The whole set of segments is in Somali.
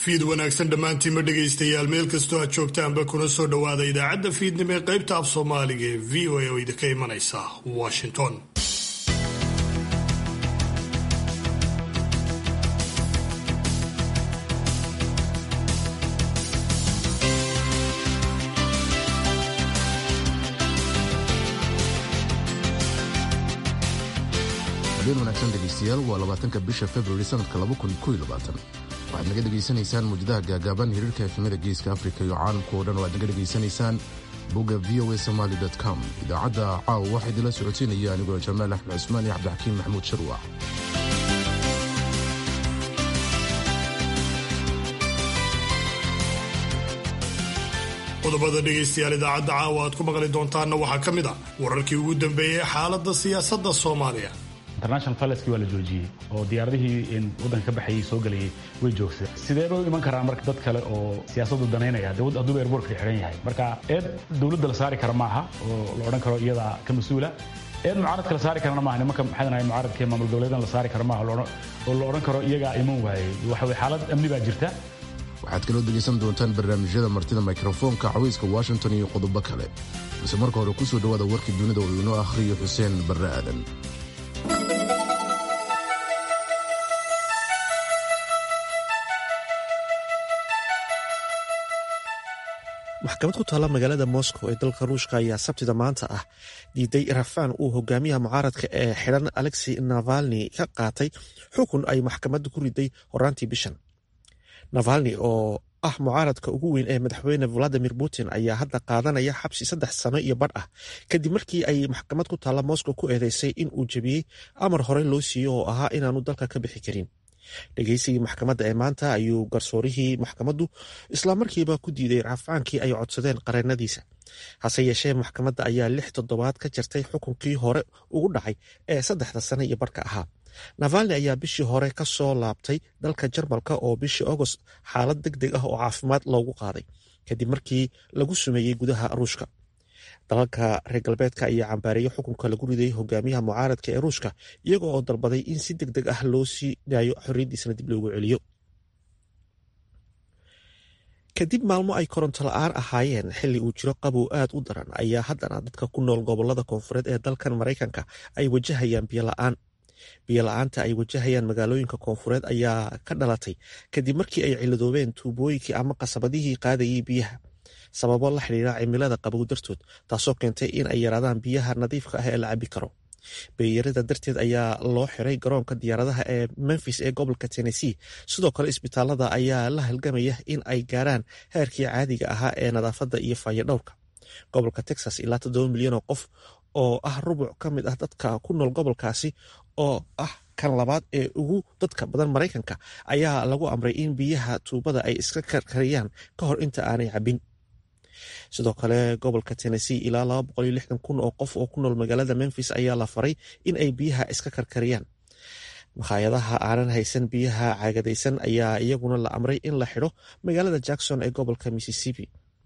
fiid wanaagsan dhammaantiinma dhegaystayaal meel kastoo aad joogtaanba kuna soo dhowaada idaacadda fiidnimo ee qaybta af soomaaliga ee v o a oo idinka imanaysa washington habeen wanaagsan dhegaystayaal waa labaatanka bisha februari sanadka waxaad naga dhegaysanaysaan muujadaha gaagaaban hiriirka efemada geeska afrika iyo caalamka oo dhan oo aad naga dhegaysanaysaan bogga v o a somaly com idaacadda caawa waxaa idinla socodsiinaya anigoo jamaal axmed cusmaan iyo cabdixakiim maxamuud sharwac qodobada dhegaystayaal idaacadda caawa aad ku maqli doontaanna waxaa ka mid ah wararkii ugu dambeeyey xaaladda siyaasadda soomaaliya international faleski waa la joojiyey oo diyaaradihii waddanka ka baxayay soo gelayay way joogsa sideeba u iman karaan marka dad kale oo siyaasaddu danaynaya dawad hadduuba airbortka xidhan yahay marka eed dowladda la saari kara maaha oo la odhan karo iyadaa ka mas-uula eed mucaaradka la saari karana maaha nimanka maxay dhahay mucaaradka maamul goboleedan la saari kara maaha oo la odhan karo iyagaa iman waayey waxa weye xaalad amni baa jirta waxaad kaloo dhegaysan doontaan barnaamijyada martida mikrofoonka cawayska washington iyo qodobo kale balse marka hore ku soo dhowaada warkii dunida oo inoo akhriyo xuseen barre aadan maxkamad ku taalla magaalada moscow ee dalka ruushka ayaa sabtida maanta ah diiday rafaan uu hogaamiyaha mucaaradka ee xidhan alexi navalni ka qaatay xukun ay maxkamadda ku riday horaantii bishan navalni oo ah mucaaradka ugu weyn ee madaxweyne valadimir putin ayaa hadda qaadanaya xabsi saddex sano iyo badh ah kadib markii ay maxkamad ku taalla moscow ku eedeysay in uu jebiyey amar hore loo siiyo oo ahaa inaanu dalka ka bixi karin dhegeysigii maxkamadda ee maanta ayuu garsoorihii maxkamaddu islamarkiiba ku diiday rafcaankii ay codsadeen qareennadiisa hase yeeshee maxkamadda ayaa lix toddobaad ka jartay xukunkii hore ugu dhacay ee saddexda sano iyo barhka ahaa navalni ayaa bishii hore ka soo laabtay dalka jarmalka oo bishii agost xaalad deg deg ah oo caafimaad loogu qaaday kadib markii lagu sumeeyey gudaha ruushka dalalka reer galbeedka ayaa cambaareeyey xukunka lagu riday hogaamiyaha mucaaradka ee ruushka iyaga oo dalbaday in si deg deg ah loo sii daayo xorriyaddiisana dib loogu celiyo kadib maalmo ay koronto la-aan ahaayeen xilli uu jiro qabow aad u daran ayaa haddana dadka ku nool gobolada koonfureed ee dalkan maraykanka ay wajahayaan biyo la-aan biyo la-aanta ay wajahayaan magaalooyinka koonfureed ayaa ka dhalatay kadib markii ay ciladoobeen tuubooyinkii ama qasabadihii qaadayay biyaha sababo la xidhiira cimilada qabow dartood taasoo keentay in ay yaraadaan biyaha nadiifka ah ee la cabi karo beeyarada darteed ayaa loo xiray garoonka diyaaradaha ee memfis ee gobolka tennessee sidoo kale isbitaalada ayaa la halgamaya in ay gaaraan heerkii caadiga ahaa ee nadaafadda iyo faayodhowrka gobolka texas ilaa toddoba milyan oo qof oo ah rubuc ka mid ah dadka ku nool gobolkaasi oo ah kan labaad ee ugu dadka badan maraykanka ayaa lagu amray in biyaha tuubada ay iska karkariyaan ka hor inta aanay cabin sidoo kale gobolka tennessee ilaa laba boqol iyo lixdan kun oo qof oo ku nool magaalada memfis ayaa la faray in ay biyaha iska karkariyaan makhaayadaha aanan haysan biyaha caagadaysan ayaa iyaguna la amray in la xidho magaalada jackson ee gobolka mississippi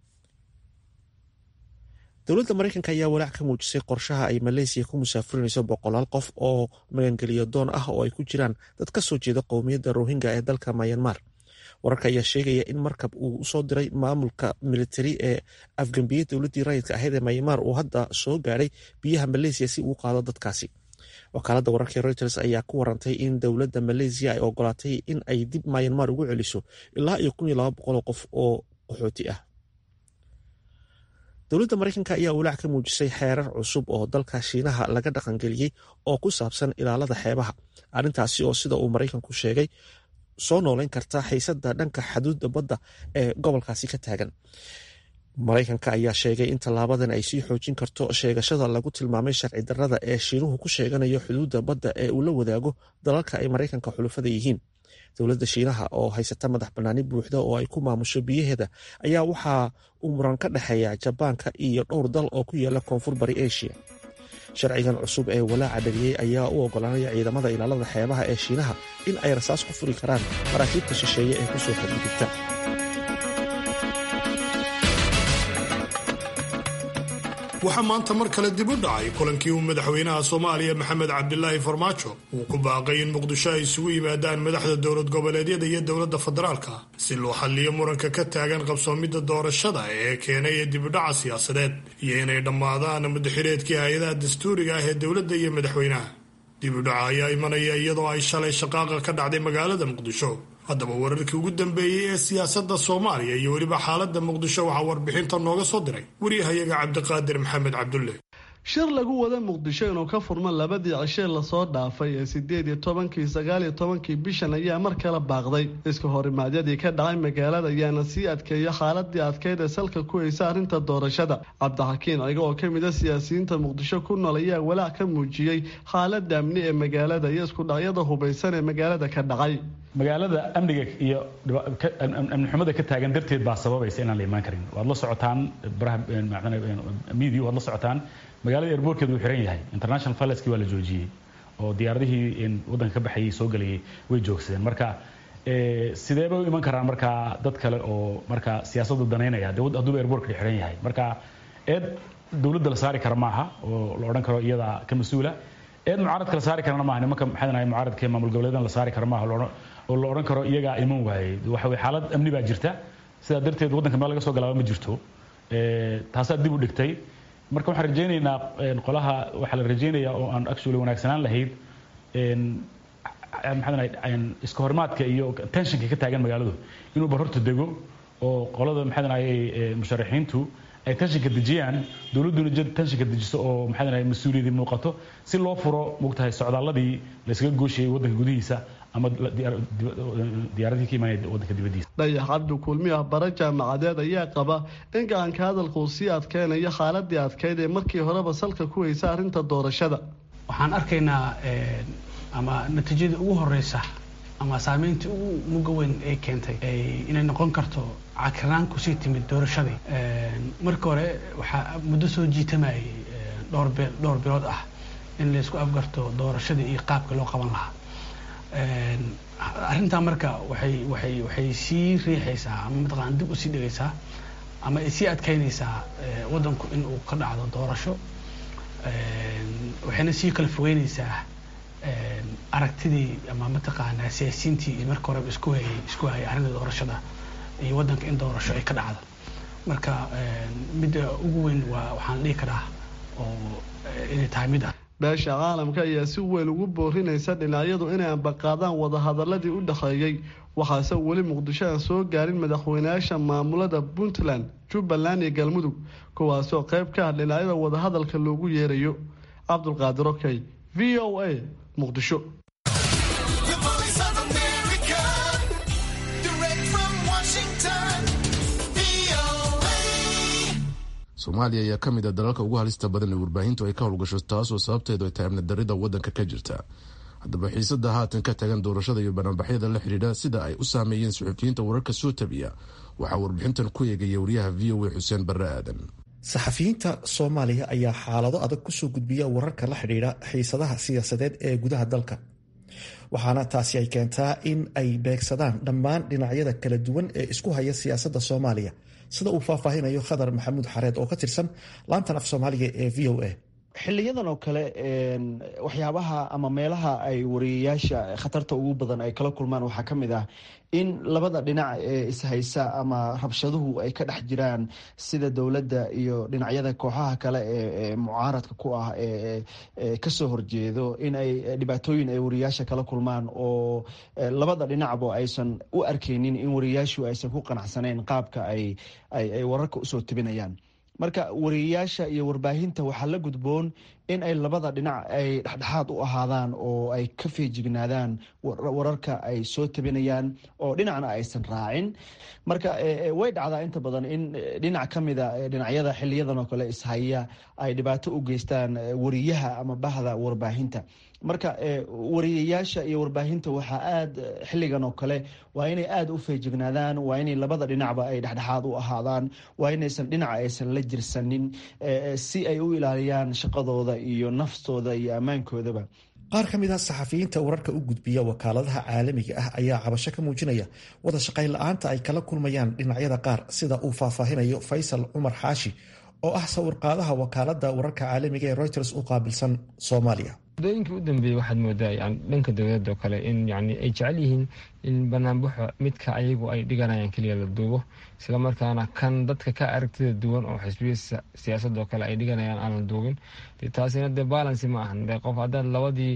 dowladda maraykanka ayaa walaac ka muujisay qorshaha ay maleysiya ku musaafurinayso boqolaal qof oo magangeliyo doon ah oo ay ku jiraan dad ka soo jeeda qowmiyadda rohingya ee dalka mayanmar wararka ayaa sheegaya in markab uu usoo diray maamulka militari ee afgambiyey dowladdii rayidka ahayd ee mayanmar uu hadda soo gaadhay biyaha maleysiya si uu qaado dadkaasi wakaaladda wararka reuters ayaa ku warantay in dowladda maleysiya ay ogolaatay in ay dib mayanmar ugu celiso ilaa iyo kun iyo laba boqol oo qof oo qaxooti ah dowladda maraykanka ayaa walaac ka muujisay xeerar cusub oo dalka shiinaha laga dhaqangeliyey oo ku saabsan ilaalada xeebaha arrintaasi oo sida uu maraykanku sheegay soo nooleyn karta xiisada dhanka xuduudda badda ee gobolkaasi ka taagan maraykanka ayaa sheegay in tallaabadan ay sii xoojin karto sheegashada lagu tilmaamay sharci darrada ee shiinuhu ku sheeganayo xuduudda badda ee uu la wadaago dalalka ay maraykanka xulufada yihiin dowladda shiinaha oo haysata madax bannaani buuxda oo ay ku maamusho biyaheeda ayaa waxaa uu muran ka dhexeeya jabaanka iyo dhowr dal oo ku yaala koonfur bari asia sharcigan cusub ee walaaca dhaliyey ayaa u ogolaanaya ciidamada ilaalada xeebaha ee shiinaha in ay rasaas ku furi karaan maraakiibta shisheeye ee kusoo xadgudubta waxaa maanta mar kale dib u dhacay kulankii uu madaxweynaha soomaaliya maxamed cabdilaahi farmaajo uu ku baaqay in muqdisho ay isugu yimaadaan madaxda dowlad goboleedyada iyo dowladda federaalka si loo xalliyo muranka ka taagan qabsoomidda doorashada ee keenay dibudhaca siyaasadeed iyo inay dhammaadaan mudaxireedkii hay-adaha dastuuriga ah ee dowladda iyo madaxweynaha dibudhaca ayaa imanaya iyadoo ay shalay shaqaaqa ka dhacday magaalada muqdisho haddaba wararkii ugu dambeeyey ee siyaasadda soomaaliya iyo weliba xaaladda muqdisho waxaa warbixinta nooga soo diray waryahayaga cabdiqaadir maxamed cabdulle shir lagu wada muqdisho inuu ka furmo labadii cishee lasoo dhaafay ee sideed iyo tobankii sagaal iyo tobankii bishan ayaa mar kale baaqday iska horimaadyadii ka dhacay magaalada ayaana sii adkeeya xaaladii adkeyd ee salka ku haysa arrinta doorashada cabdixakiin ciga oo kamid a siyaasiyiinta muqdisho ku nool ayaa walaac ka muujiyey xaalada amni ee magaalada iyo iskudhacyada hubaysan ee magaalada ka dhacay magaalada amniga iyo amni xumada ka taagan darteed baa sababaysa inaan la imaan karin waad la socotaan media waad la socotaan magaalada airbortkeedu wuu xiran yahay international fileski waa la joojiyey oo diyaaradihii waddanka ka baxayay soo gelayay way joogsadeen marka sidee bay u iman karaan markaa dad kale oo markaa siyaasaddu danaynaya de hadduuba airbortka xiran yahay marka eed dowladda la saari kara maaha oo la odhan karo iyadaa ka mas-uula eed mucaaradka la saari karana maaha nimanka maxay dhahay mucaaradka maamul goboleedan la saari kara maaha oo la odhan karo iyagaa iman waayey waxa weye xaalad amni baa jirta sidaa darteed waddanka meel laga soo galaaba ma jirto taasaa dib u dhigtay marka waxaan rajaynaynaa qolaha waxaa la rajaynayaa oo aan actually wanaagsanaan lahayd maxaa iska horimaadka iyo tensionka ka taagan magaaladu inuu barorta dego oo qolada maxaa dhahay musharaxiintu ay tenshinka dejiyaan dowladduna jed tenshinka dejiso oo maxaa dhahay mas-uuliyadii muuqato si loo furo mogtahay socdaaladii la iskaga gooshayay waddanka gudihiisa ama diyaaradihii ka imaanaya waddanka dibaddiisa dhayax cabdi kulmi ah bara jaamacadeed ayaa qaba in gacanka hadalka uu sii adkeynayo xaaladii adkeyd ee markii horeba salka ku haysa arrinta doorashada waxaan arkaynaa ama natiijadii ugu horeysa ama saameyntii ugu muga weyn ay keentay inay noqon karto cakirnaan kusii timid doorashadii marka hore waxaa muddo soo jiitamayay dhowr bee dhowr bilood ah in laysku afgarto doorashadii iyo qaabka loo qaban lahaa arrintaa marka waxay waxay waxay sii riixaysaa ama mataqaana dib usii dhigaysaa ama ay sii adkeynaysaa waddanku in uu ka dhacdo doorasho waxayna sii kala fogeynaysaa aragtidii ama mataqaanaa siyaasiyiintii iyo marka horeba isku hayay isku hayay arrinta doorashada iyo waddanka in doorasho ay ka dhacdo marka midda ugu weyn waa waxaan dhihi karaa oo inay tahay mid ah beesha caalamka ayaa si weyn ugu boorinaysa dhinacyadu inay ambaqaadaan wadahadaladii u dhexeeyey waxaase weli muqdisho aan soo gaarin madaxweynayaasha maamulada puntland jubbaland iyo galmudug kuwaasoo qayb ka ah dhinacyada wadahadalka loogu yeerayo cabdulqaadir okey v o a muqdisho soomaaliya ayaa ka mid a dalalka ugu halista badan ee warbaahintu ay ka howlgasho taasoo sababteedu ay tahay amnidarida waddanka ka jirta haddaba xiisada haatan ka tagan doorashada iyo banaanbaxyada la xidhiidha sida ay u saameeyeen suxufiyiinta wararka soo tabiya waxaa warbixintan ku eegaya wariyaha v o a xuseen barre aadan saxafiyiinta soomaaliya ayaa xaalado adag kusoo gudbiya wararka la xidhiidha xiisadaha siyaasadeed ee gudaha dalka waxaana taasi ay keentaa in ay beegsadaan dhammaan dhinacyada kala duwan ee isku haya siyaasadda soomaaliya sida uu faahfaahinayo khadar maxamuud xareed oo ka tirsan laantan af soomaaliga ee v o a xiliyadan oo kale waxyaabaha ama meelaha ay wariyayaasha khatarta ugu badan ay kala kulmaan waxaa ka mid ah in labada dhinac ee ishaysa ama rabshaduhu ay ka dhex jiraan sida dowladda iyo dhinacyada kooxaha kale ee mucaaradka ku ah ee kasoo horjeedo in ay dhibaatooyin ay wariyayaasha kala kulmaan oo labada dhinacba aysan u arkeynin in wariyayaashu aysan ku qanacsaneyn qaabka ay ay wararka usoo tebinayaan marka wariyayaasha iyo warbaahinta waxaa la gudboon in ay labada dhinac ay dhexdhexaad u ahaadaan oo ay ka feejignaadaan wararka ay soo tabinayaan oo dhinacna aysan raacin marka way dhacdaa inta badan in dhinac ka mida dhinacyada xiliyadan oo kale ishaya ay dhibaato u geystaan wariyaha ama bahda warbaahinta marka wariyayaasha iyo warbaahinta waxaa aada xilligan oo kale waa inay aada u feejignaadaan waa inay labada dhinacba ay dhexdhexaad u ahaadaan waa inaysan dhinaca aysan la jirsanin si ay u ilaaliyaan shaqadooda iyo naftooda iyo ammaankoodaba qaar ka mid a saxafiyiinta wararka u gudbiya wakaaladaha caalamiga ah ayaa cabasho ka muujinaya wada shaqayn la-aanta ay kala kulmayaan dhinacyada qaar sida uu faahfaahinayo faysal cumar xaashi oo ah sawirqaadaha wakaalada wararka caalamiga ee reuters u qaabilsan soomaaliya muddooyinkii u dambeeyey waxaad moodaa yani dhanka dowladda oo kale in yani ay jecel yihiin in banaanbaxo midka ayagu ay dhiganayaan keliya la duubo isla markaana kan dadka ka aragtida duwan oo xisbiya siyaasadoo kale ay dhiganayaan aan la duubin taasina dee balancy ma ahan de qof haddaad labadii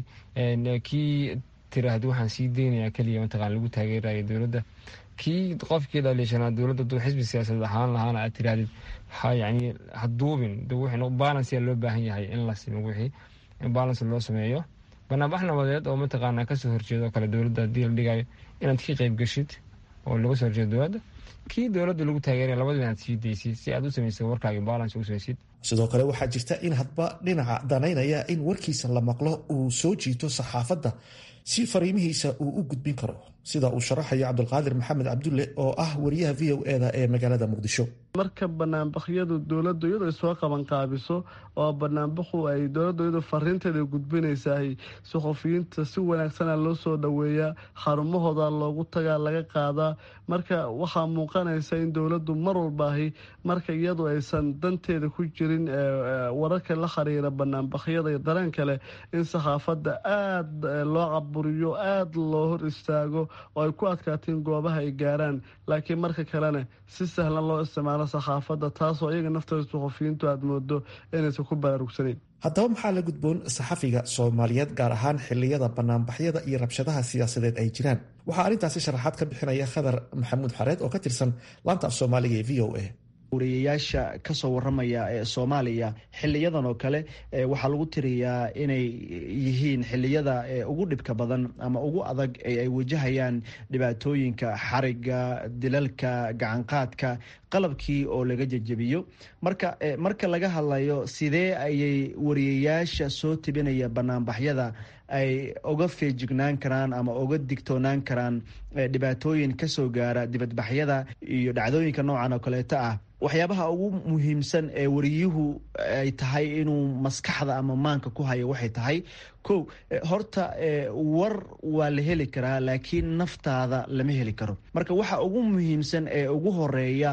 kii tiraahdi waxaan sii deynayaa keliya mataqana lagu taageerayo dowladda kii qofkii dhaliishanaa dowladda duu xisbi siyaasadeed ahaan lahaana aad tirahdid ha yani ha duubin balanceyaa loo baahan yahay in la simo wixii in balance loo sameeyo banaanbax nabadeed oo mataqaana kasoo horjeeda oo kale dowladda haddii la dhigayo inaad ka qeyb geshid oo laga soo horjeedo dowladda kii dowladda lagu taageeraya labadiba inaad sii daysid si aad u samaysid warkaaga balance u samaysid sidoo kale waxaa jirta in hadba dhinaca danaynaya in warkiisa la maqlo uu soo jiito saxaafadda si fariimihiisa uu u gudbin karo sida uu sharaxayo cabdulqaadir maxamed cabdulle oo ah wariyaha v o eda ee magaalada muqdisho marka banaanbakyadu dowladdu iyadu ay soo qabanqaabiso oo banaanbaxu ay dowladdu iyadu fariinteeda gudbinaysahay suxufiyiinta si wanaagsana loo soo dhoweeyaa xarumahooda loogu tagaa laga qaadaa marka waxaa muuqanaysa in dowladdu mar walbaahi marka iyadu aysan danteeda ku jirin wararka la xiriira banaanbakyada iyo dareen kale in saxaafadda aada loo caburiyo aada loo hor istaago oo ay ku adkaatiin goobaha ay gaaraan laakiin marka kalena si sahlan loo isticmaalo saxaafadda taasoo iyaga naftooda suxufiyiintu aada moodo inaysan ku baraarugsanayn haddaba maxaa la gudboon saxafiga soomaaliyeed gaar ahaan xiliyada banaanbaxyada iyo rabshadaha siyaasadeed ay jiraan waxaa arrintaasi sharaxaad ka bixinaya khadar maxamuud xareed oo ka tirsan laanta af soomaaliga ee v o a wariyayaasha kasoo waramaya ee soomaaliya xiliyadan oo kale waxaa lagu tiriyaa inay yihiin xiliyada ugu dhibka badan ama ugu adag ee ay wajahayaan dhibaatooyinka xariga dilalka gacanqaadka qalabkii oo laga jejebiyo marka marka laga hadlayo sidee ayay wariyayaasha soo tibinaya banaanbaxyada ay uga feejignaan karaan ama uga digtoonaan karaan dhibaatooyin kasoo gaara dibadbaxyada iyo dhacdooyinka noocan oo kaleeto ah waxyaabaha ugu muhiimsan ee wariyuhu ay tahay inuu maskaxda ama maanka ku hayo waxay tahay ko horta war waa la heli karaa laakiin naftaada lama heli karo marka waxa ugu muhiimsan ee ugu horeeya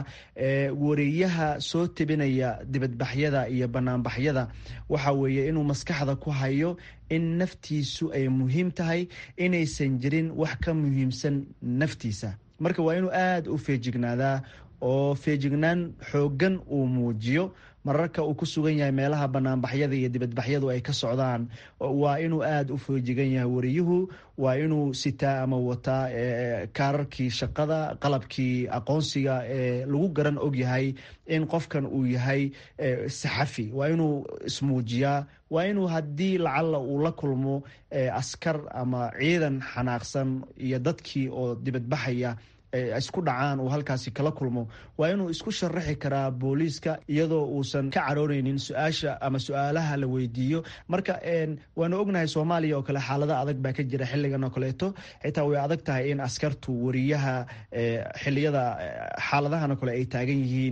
wariyaha soo tebinaya dibadbaxyada iyo banaanbaxyada waxa weeye inuu maskaxda ku hayo in naftiisu ay muhiim tahay inaysan jirin wax ka muhiimsan naftiisa marka waa inuu aada u feejignaadaa oo feejignaan xooggan uu muujiyo mararka uu ku sugan yahay meelaha banaanbaxyada iyo dibadbaxyadu ay ka socdaan waa inuu aada u feejigan yahay wariyuhu waa inuu sitaa ama wataa kaararkii shaqada qalabkii aqoonsiga ee lagu garan og yahay in qofkan uu yahay saxafi waa inuu ismuujiyaa waa inuu haddii lacalla uu la kulmo askar ama ciidan xanaaqsan iyo dadkii oo dibadbaxaya isku dhacaan uu halkaasi kala kulmo waa inuu isku sharaxi karaa booliiska iyadoo uusan ka carooneynin su-aasha ama su-aalaha la weydiiyo marka waanu ognahay soomaaliya oo kale xaalada adag baa ka jira xiligan oo kaleeto xitaa way adag tahay in askartu wariyaha xiliyada xaaladahan oo kale ay taagan yihiin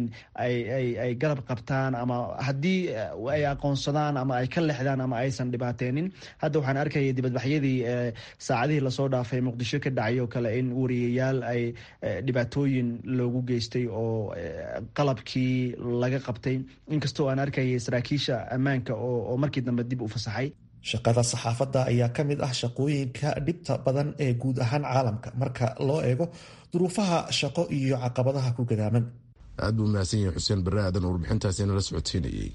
ay garab qabtaan ama haddii ay aqoonsadaan ama ay ka lexdaan ama aysan dhibaateenin hadda waxaan arkaya dibadbaxyadii saacadihii lasoo dhaafay muqdisho ka dhacay oo kale in wariyayaal ay dhibaatooyin loogu geystay oo qalabkii laga qabtay inkastoo aan arkayay saraakiisha ammaanka oo markii dambe dib u fasaxay shaqada saxaafadda ayaa ka mid ah shaqooyinka dhibta badan ee guud ahaan caalamka marka loo eego duruufaha shaqo iyo caqabadaha ku gadaaman aad buu mahadsan yahay xuseen barre aadan warbixintaasi nala socodsiinayay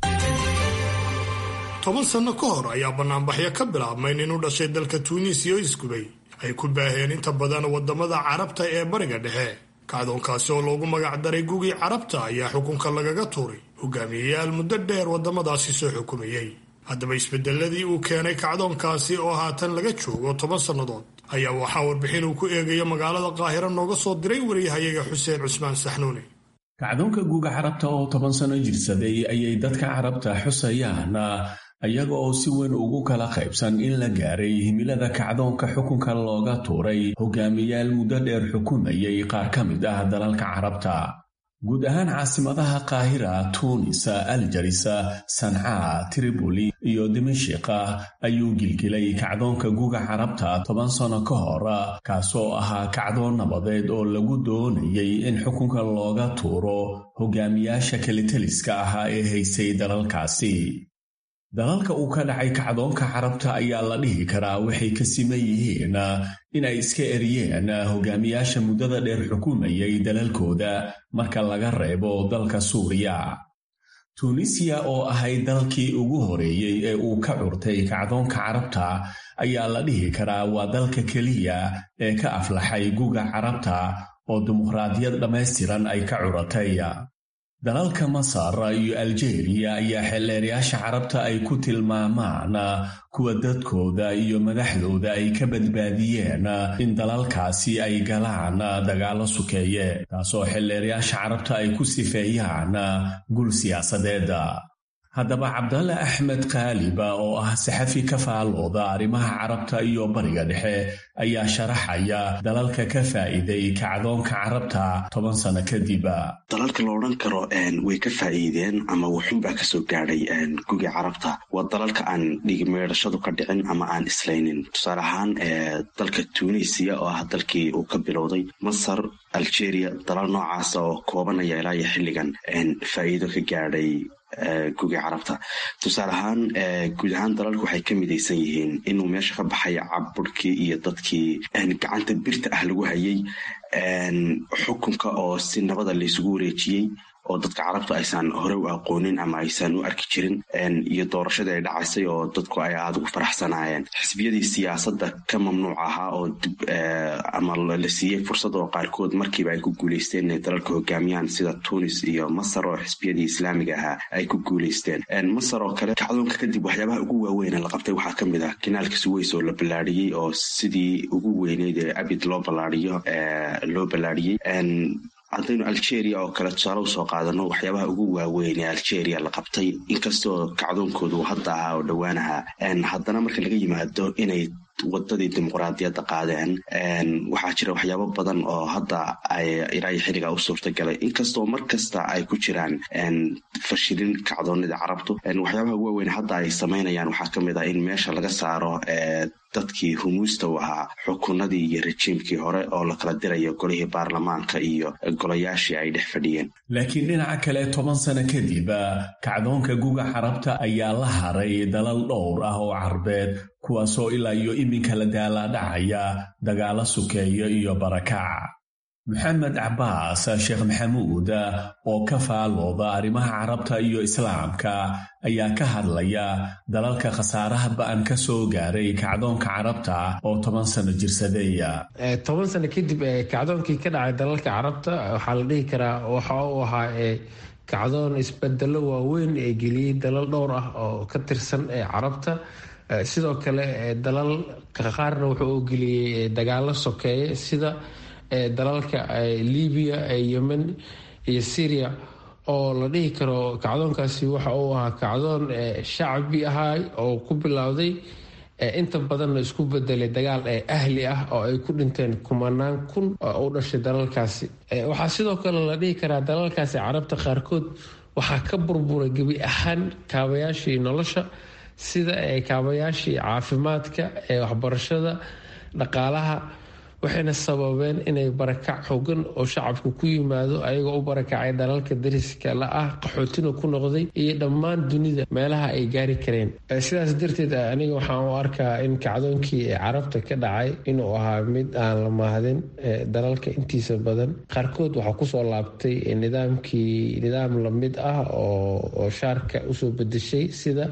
toban sanno ka hor ayaa banaanbaxyo ka bilaabmay nin u dhashay dalka tuuniisiya oo isgubay ay ku baaheen inta badan wadamada carabta ee bariga dhexe kacdoonkaasi oo loogu magac daray gugii carabta ayaa xukunka lagaga tuuray hogaamiyeyaal muddo dheer wadamadaasi soo xukumayey haddaba isbedeladii uu keenay kacdoonkaasi oo haatan laga joogo toban sannadood ayaa waxaa warbixin uu ku eegayo magaalada qaahiro nooga soo diray wariyahayaga xuseen cusmaan saxnuuni kacdoonka guuga carabta oo toban sano jirsaday ayay dadka carabta xusayaan ayaga oo si weyn ugu kala qaybsan in la gaaray himilada kacdoonka xukunka looga tuuray hogaamiyaal muddo dheer xukumayay qaar ka mid ah dalalka carabta guud ahaan caasimadaha qaahira tuunis aljaris sancaa triboli iyo dimashika ayuu gilgilay kacdoonka guga carabta toban sano ka hor kaasoo ahaa kacdoon nabadeed oo lagu doonayay in xukunka looga tuuro hogaamiyaasha kalitaliska ahaa ee haysay dalalkaasi dalalka uu ka dhacay kacdoonka carabta ayaa la dhihi karaa waxay ka siman yihiin in ay iska eriyeen hogaamiyaasha muddada dheer xukumayay dalalkooda marka laga reebo dalka suuriya tuunisiya oo ahayd dalkii ugu horeeyey ee uu ka curtay kacdoonka carabta ayaa la dhihi karaa waa dalka keliya ee ka aflaxay guga carabta oo dimuqraadiyad dhammaystiran ay ka curatay dalalka masar iyo aljeeriya ayaa xeelleerayaasha carabta ay ku tilmaamaan kuwa dadkooda iyo madaxdooda ay ka badbaadiyeen in dalalkaasi ay galaan dagaallo sukeeye taasoo xeelleerayaasha carabta ay ku sifeeyaan gul siyaasadeeda haddaba cabdalle axmed kaaliba oo ah saxafi ka faalooda arrimaha carabta iyo bariga dhexe ayaa sharaxaya dalalka ka faa'iiday kacdoonka carabta toban sano kadib dalalka la odhan karo way ka faa'iideen ama wuxunbaa kasoo gaadhay guga carabta waa dalalka aan dhigmeedhashadu ka dhicin ama aan islaynin tusaale ahaan dalka tunisiya oo ah dalkii uu ka bilowday masar algeria dalal noocaas oo koobanaya ilaa iyo xilligan faa'iido ka gaadhay guga carabta tusaale ahaan guud ahaan dalalku waxay ka midaysan yihiin inuu meesha ka baxay caburkii iyo dadkii gacanta birta ah lagu hayay xukunka oo si nabada laysugu wareejiyey oo dadka carabtu aysan hore u aqoonin ama aysan u arki jirin iyo doorashadii ay dhacaysay oo dadku ay aada ugu faraxsanaayeen xisbiyadii siyaasadda ka mamnuuc ahaa oo ama la siiyey fursad oo qaarkood markiiba ay ku guuleysteen inay dalalka hogaamiyaan sida tunis iyo masar oo xisbiyadii islaamiga ahaa ay ku guuleysteen masar oo kale kacdoonka kadib waxyaabaha ugu waaweyn la qabtay waxaa ka mid ah kinaalka suweys oo la ballaadhiyey oo sidii ugu weyneyd ee abid loo ballaadhiyo loo ballaadhiyey haddaynu algeria oo kale tusaale usoo qaadano waxyaabaha ugu waaweyn ee algeria la qabtay inkastoo kacdoonkoodu hadda ahaa oo dhowaan ahaa haddana marka laga yimaado inay wadadii dimuqraadiyadda qaadeen waxaa jira waxyaabo badan oo hadda ay ilaa iyo xilligaa u suurtagalay inkastoo mar kasta ay ku jiraan fashilin kacdoonida carabtu waxyaabaha ugu waaweyn hadda ay samaynayaan waxaa ka mid ah in meesha laga saaro dadkii humuusta u ahaa xukunadii iyo rejiimkii hore oo la kala dirayo golihii baarlamaanka iyo golayaashii ay dhex fadhiyeen laakiin dhinaca kale toban sano kadib kacdoonka guga carabta ayaa la haray dalal dhowr ah oo carbeed kuwaasoo ilaa iyo iminka la daalaadhacaya dagaalo sukeeyo iyo barakac maxamed cabaas sheekh maxamuud oo ka faalooda arrimaha carabta iyo islaamka ayaa ka hadlaya dalalka khasaaraha ba'an ka soo gaaray kacdoonka carabta oo toban sano jirsadeeya toban sano kadib kacdoonkii ka dhacay dalalka carabta waxaa la dhihi karaa waxa uu ahaa kacdoon isbedelo waaweyn ee geliyey dalal dhowr ah oo ka tirsan carabta sidoo kale dalal qaarna wuxuu u geliyey dagaalo sokeeye sida dalalka libiya yemen iyo syria oo la dhihi karo kacdoonkaasi waxa uu ahaa kacdoon shacbi ahaa oo ku bilowday inta badanna isku bedelay dagaal ahli ah oo ay ku dhinteen kumanaan kun oo u dhashay dalalkaasi waxaa sidoo kale la dhihi karaa dalalkaasi carabta qaarkood waxaa ka burburay gebi ahaan kaabayaashii nolosha sida kaabayaashii caafimaadka waxbarashada dhaqaalaha waxayna sababeen inay barakac xogan oo shacabku ku yimaado ayagoo u barakacay dalalka dariska la ah qaxootina ku noqday iyo dhammaan dunida meelaha ay gaari kareen sidaas darteed aniga waxaan u arkaa in kacdoonkii carabta ka dhacay inuu ahaa mid aan la mahdin dalalka intiisa badan qaarkood waxaa kusoo laabtay nidaamkii nidaam lamid ah oo shaarka usoo bedeshay sida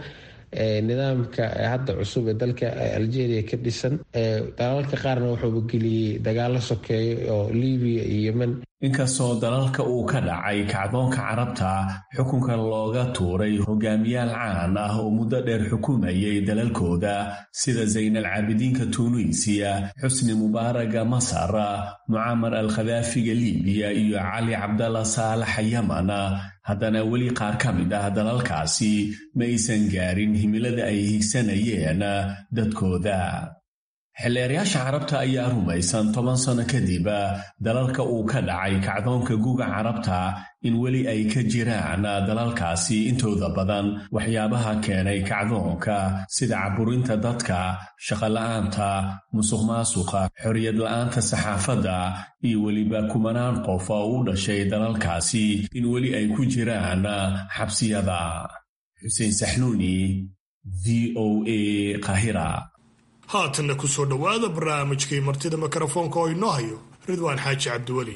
nidaamka hadda cusub ee dalka algeria ka dhisan dalalka qaarna wuxuuba geliyey dagaalo sokeeyo oo libiya iyo yemen inkastoo dalalka uu ka dhacay kacdoonka carabta xukunka looga tuuray hogaamiyaal caan ah oo muddo dheer xukumayay dalalkooda sida zaynal caabidiinka tunuisiya xusni mubaaraga masar mucaamar al khadaafiga libiya iyo cali cabdalla saalaxa yaman haddana weli qaar ka mid ah dalalkaasi ma aysan gaarin himilada ay higsanayeen dadkooda xildheerayaasha carabta ayaa rumaysan toban sano kadib dalalka uu ka dhacay kacdoonka guga carabta in weli ay ka jiraan dalalkaasi intooda badan waxyaabaha keenay kacdoonka sida caburinta dadka shaqola'aanta musuq maasuqa xorriyad la'aanta saxaafadda iyo weliba kumanaan qof oo u dhashay dalalkaasi in weli ay ku jiraan xabsiyada xuseen saxnuuni v o a qahira haatanna ku soo dhowaada barnaamijkii martida mikrofoonka oo inoo hayo ridwaan xaaji cabdiweli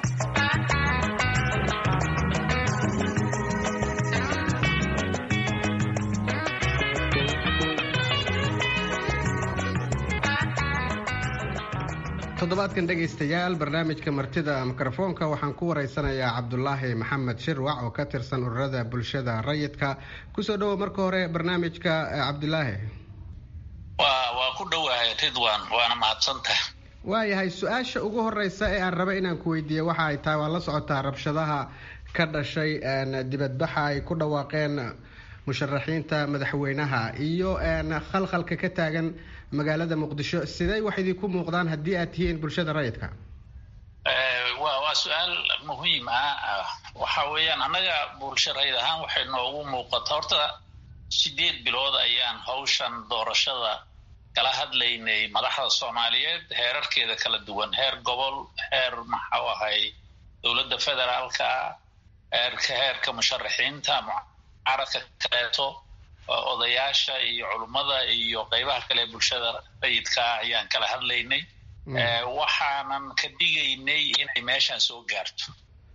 toddobaadkan dhegaystayaal barnaamijka martida mikrofoonka waxaan ku waraysanayaa cabdulaahi maxamed shirwac oo ka tirsan ururada bulshada rayidka kusoo dhowo marka hore barnaamijka cabdulaahi waa ku dhowahay ridwan waana mahadsantaha waayahay su-aasha ugu horeysa ee aan raba inaan ku weydiiye waxa ay tahay waa la socotaa rabshadaha ka dhashay dibadbaxa ay ku dhawaaqeen musharaxiinta madaxweynaha iyo khalkhalka ka taagan magaalada muqdisho sidey wax idinku muuqdaan haddii aad tihiin bulshada rayidka wa waa su-aal muhiim ah waxa weeyaan annaga bulsho rayid ahaan waxay noogu muuqata horta sideed bilood ayaan hawshan doorashada kala hadlaynay madaxda soomaaliyeed heerarkeeda kala duwan heer gobol heer maxau ahay dowladda federaalka heerka heerka musharaxiinta mucaaradka kaleeto odayaasha iyo culummada iyo qeybaha kale bulshada rayidkaa ayaan kala hadlaynay waxaanan ka dhigaynay inay meeshaan soo gaarto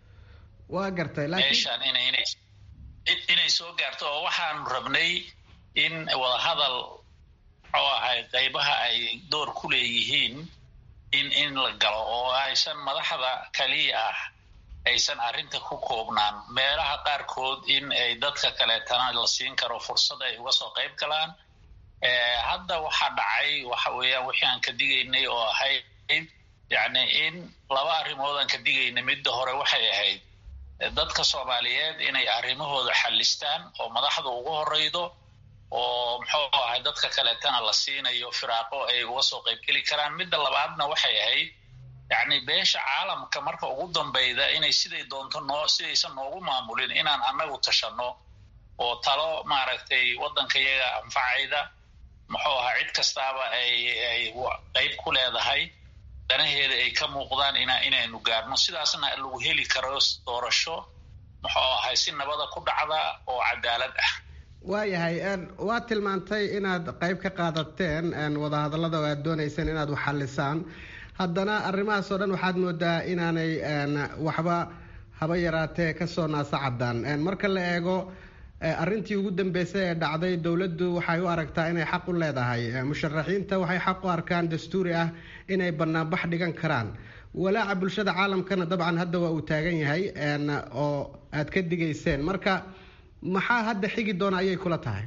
waa gartay meeshaan ina inay soo gaarto oo waxaanu rabnay in wadahadal muxuu ahay qeybaha ay door ku leeyihiin in in la galo oo aysan madaxda kaliya ah aysan arrinta ku koobnaan meelaha qaarkood in ay dadka kaleetana la siin karo fursad ay uga soo qayb galaan hadda waxaa dhacay waxa weeyaan wixii aan ka digaynay oo ahayd yacni in laba arrimood aan ka digaynay midda hore waxay ahayd dadka soomaaliyeed inay arrimahooda xallistaan oo madaxda ugu horeydo oo muxuu ahay dadka kaleetana la siinayo firaaqo ay uga soo qaybgeli karaan midda labaadna waxay ahayd yacni beesha caalamka marka ugu dambayda inay siday doonto noo sidaysan noogu maamulin inaan annagu tashanno oo talo maaragtay waddanka iyaga anfacayda muxuu ahaa cid kastaaba ay ay qayb ku leedahay danaheeda ay ka muuqdaan ina inaynu gaarno sidaasna lagu heli karo doorasho muxuu ahay si nabada ku dhacda oo cadaalad ah waayahay waa tilmaantay inaad qayb ka qaadateen wadahadallada oo aad doonayseen inaad wax xallisaan haddana arrimahaas oo dhan waxaad moodaa inaanay waxba haba yaraatee kasoo naasa caddaan marka la eego arrintii ugu dambeysay ee dhacday dowladdu waxay u aragtaa inay xaq u leedahay musharaxiinta waxay xaq u arkaan dastuuri ah inay banaanbax dhigan karaan walaaca bulshada caalamkana dabcan hadda waa uu taagan yahay oo aad ka digayseen marka maxaa hadda xigi doona ayay kula tahay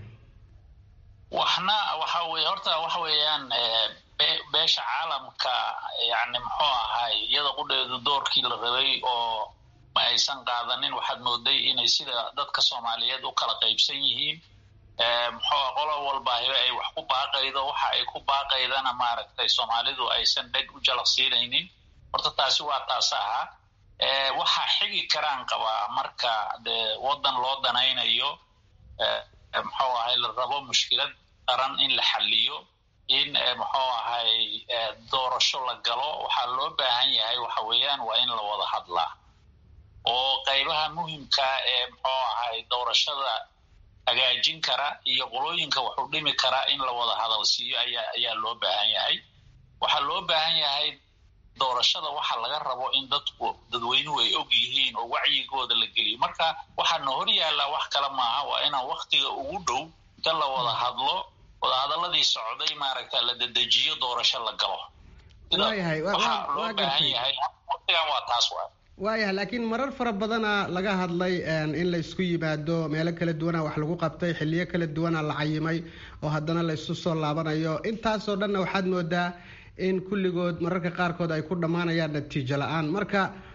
waxna waxa weye horta waxa weeyaan beesha caalamka yani muxuu ahay iyada qudheedu doorkii la rabay oo ma aysan qaadanin waxaad mooday inay sida dadka soomaaliyeed u kala qaybsan yihiin muxuu qolo walbaahiba ay wax ku baaqaydo waxa ay ku baaqaydana maaragtay soomaalidu aysan dheg u jalaqsiinaynin horta taasi waa taas ahaa waxaa xigi karaan qabaa marka dee waddan loo danaynayo muxuu ahay la rabo mushkilad qaran in la xaliyo in muxuu ahay doorasho la galo waxaa loo baahan yahay waxa weeyaan waa in la wada hadlaa oo qaybaha muhimka ee muxuu ahay doorashada hagaajin kara iyo qolooyinka wuxuu dhimi karaa in la wada hadal siiyo ayaa ayaa loo baahan yahay waxaa loo baahan yahay doorashada waxa laga rabo in dadku dadweynuhu ay og yihiin oo wacyigooda la geliyo marka waxaana hor yaallaa wax kale maaha waa inaan waktiga ugu dhow inta la wada hadlo wadahadaladii socday maaragta la dedejiyo doorasho la galo waxaa loo baahan yahay waqtigan waa taas waay waayahay laakiin marar fara badana laga hadlay in la isku yimaado meelo kala duwana wax lagu qabtay xiliyo kala duwana la cayimay oo haddana la isu soo laabanayo intaasoo dhanna waxaad moodaa in kulligood mararka qaarkood ay ku dhammaanayaan natiijo la-aan marka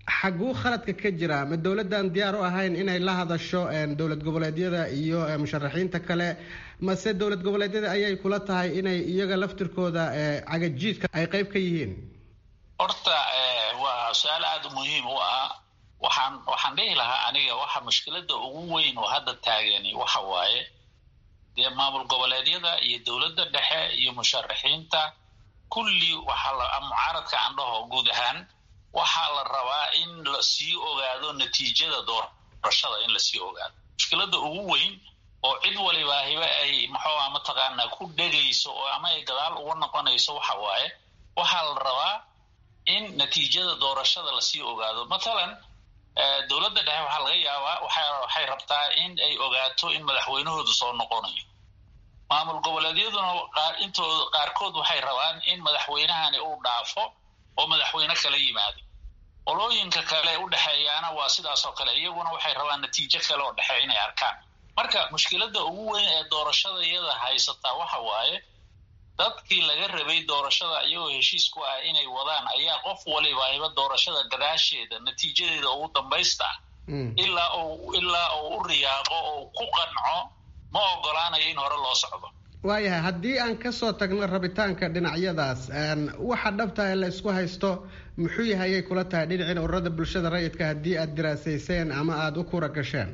xaguu khaladka ka jira ma dowladdan diyaar u ahayn inay la hadasho dowlad goboleedyada iyo musharaxiinta kale mase dowlad goboleedyada ayay kula tahay inay iyaga laftirkooda cagajiidka ay qayb ka yihiin horta waa su-aal aada muhiim u ah waxaan waxaan dhihi lahaa aniga waxa mushkilada ugu weyn oo hadda taagani waxa waaye dee maamul goboleedyada iyo dowladda dhexe iyo musharaxiinta kulli waxaa mucaaradka andhaho guud ahaan waxaa la rabaa in lasii ogaado natiijada doorashada in lasii ogaado mushkilada ugu weyn oo cid walibaahiba ay maxuuha mataqaanaa ku dhegayso oo ama ay gadaal uga noqonayso waxa waaye waxaa la rabaa in natiijada doorashada lasii ogaado mathalan dowladda dhexe waxaa laga yaabaa waxay rabtaa in ay ogaato in madaxweynahoodu soo noqonayo maamul goboleedyaduna intooda qaarkood waxay rabaan in madaxweynahani uu dhaafo oo madaxweyne kala yimaado qolooyinka kale u dhexeeyaana waa sidaas oo kale iyaguna waxay rabaan natiijo kale oo dhexe inay arkaan marka mushkilada ugu weyn ee doorashada iyada haysataa waxa waaye dadkii laga rabay doorashada iyagoo heshiis ku ah inay wadaan ayaa qof walibaahiba doorashada gadaasheeda natiijadeeda ugu dambaysta ilaa uu ilaa uu u riyaaqo oo ku qanco ma ogolaanayo in hore loo socdo waayahay haddii aan kasoo tagno rabitaanka dhinacyadaas waxa dhabta ee la isku haysto muxuu yahay ayay kula tahay dhinacin ururada bulshada rayidka haddii aada diraasayseen ama aada u kura gasheen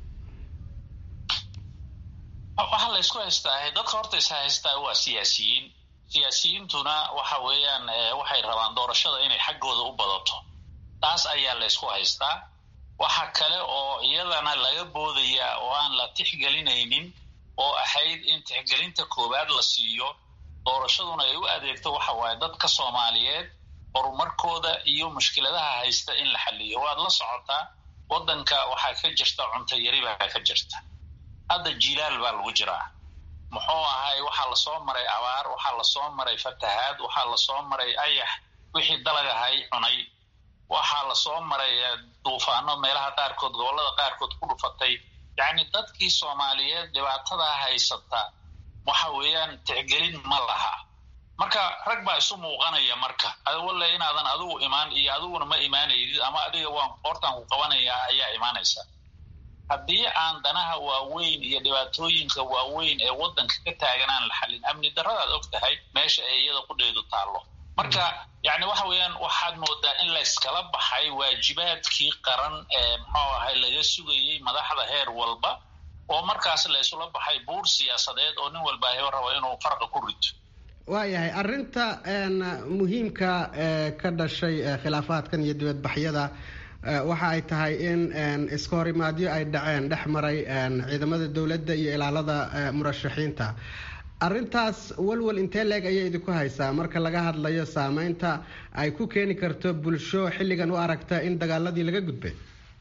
waxaa la isku haystaa dadka horta is haystaa waa siyaasiyiin siyaasiyiintuna waxa weeyaan waxay rabaan doorashada inay xaggooda u badato taas ayaa la ysku haystaa waxa kale oo iyadana laga boodayaa oo aan la tixgelinaynin oo ahayd in tixgelinta koowaad la siiyo doorashaduna ay u adeegto waxa waaye dadka soomaaliyeed horumarkooda iyo mushkiladaha haysta in la xaliyo waad la socotaa waddanka waxaa ka jirta cunto yari baa ka jirta hadda jilaal baa lagu jiraa muxuu ahay waxaa lasoo maray abaar waxaa lasoo maray fatahaad waxaa lasoo maray ayax wixii dalagahay cunay waxaa lasoo maray duufaano meelaha qaarkood gobollada qaarkood ku dhufatay yacni dadkii soomaaliyeed dhibaatadaa haysata waxa weeyaan tixgelin ma laha marka rag baa isu muuqanaya marka walle inaadan adigu imaan iyo adiguna ma imaanaydid ama adiga waan qoortaan ku qabanayaa ayaa imaanaysa haddii aan danaha waaweyn iyo dhibaatooyinka waaweyn ee waddanka ka taagan aan la xallin amni darradaad og tahay meesha ay iyada qudheedu taallo marka yacni waxa weeyaan waxaad moodaa in layskala baxay waajibaadkii qaran ee muxuu ahay laga sugayey madaxda heer walba oo markaas laysula baxay buur siyaasadeed oo nin walba hibo rabo inuu farqa ku rito waayahay arrinta muhiimka ee ka dhashay khilaafaadkan iyo dibadbaxyada waxa ay tahay in iska horimaadyo ay dhaceen dhex maray ciidamada dowladda iyo ilaalada murashaxiinta arrintaas walwal intee leeg ayay idinku haysaa marka laga hadlayo saameynta ay ku keeni karto bulsho xilligan u aragta in dagaaladii laga gudbay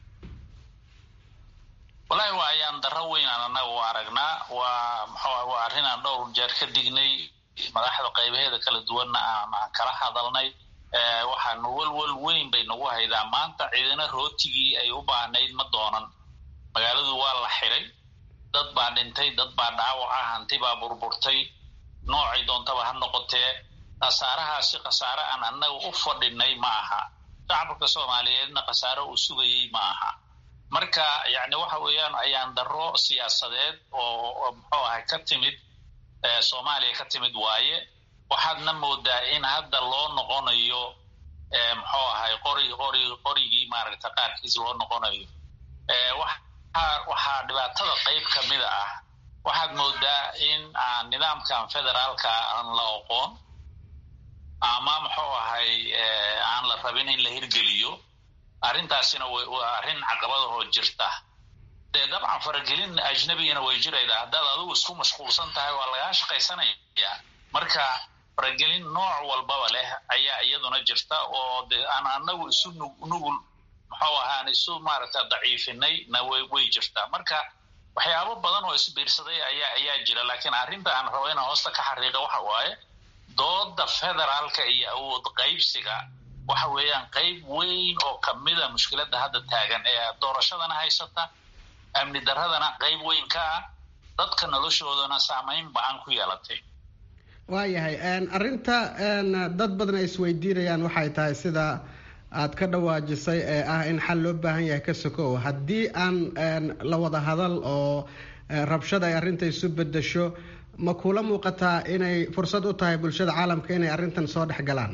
wallaahi waa ayaan darro weyn aan annaga u aragnaa waa muxuu waa arrin aan dhowr jeer ka dignay madaxda qaybaheeda kala duwanna aan kala hadalnay waxaanu walwal weyn bay nagu haydaa maanta ciidana rootigii ay u baahnayd ma doonan magaaladu waa la xiray dad baa dhintay dad baa dhaawaca hanti baa burburtay noocay doontaba ha noqotee khasaarahaasi khasaare aan annaga u fadhinay ma aha shacabka soomaaliyeedna khasaare uu sugayey ma aha marka yacni waxa weeyaan ayaan darro siyaasadeed oo muxuu ahay ka timid soomaaliya ka timid waaye waxaadna moodaa in hadda loo noqonayo muxuu ahay qori qori qorigii maaragta qaarkiis loo noqonayo waxaa dhibaatada qayb ka mida ah waxaad moodaa in aan nidaamkan federaalka aan la oqoon ama muxuu ahay aan la rabin in la hirgeliyo arrintaasina waa arrin caqabadahoo jirta dee dabcan faragelin ajnabigana way jiraydaa haddaad adigu isku mashquulsan tahay waa lagaa shaqaysanaya marka faragelin nooc walbaba leh ayaa iyaduna jirta oo de aan anagu isu nugul muxuu ahaa aan isu maaragta daciifinay na way jirtaa marka waxyaabo badan oo isbiirsaday ayaa ayaa jira laakiin arrinta aan rabo inaan hoosta ka xariiqa waxa waaye dooda federaalka iyo awood qaybsiga waxa weeyaan qayb weyn oo kamida mushkiladda hadda taagan ee doorashadana haysata amni darradana qayb weyn ka ah dadka noloshoodana saameyn ba-an ku yeelatay waayahay arrinta dad badan ay isweydiinayaan waxay tahay sida aad ka dhawaajisay ee ah in xal loo baahan yahay ka sokow haddii aan la wada hadal oo rabshada ay arrinta isu bedesho ma kula muuqataa inay fursad u tahay bulshada caalamka inay arrintan soo dhex galaan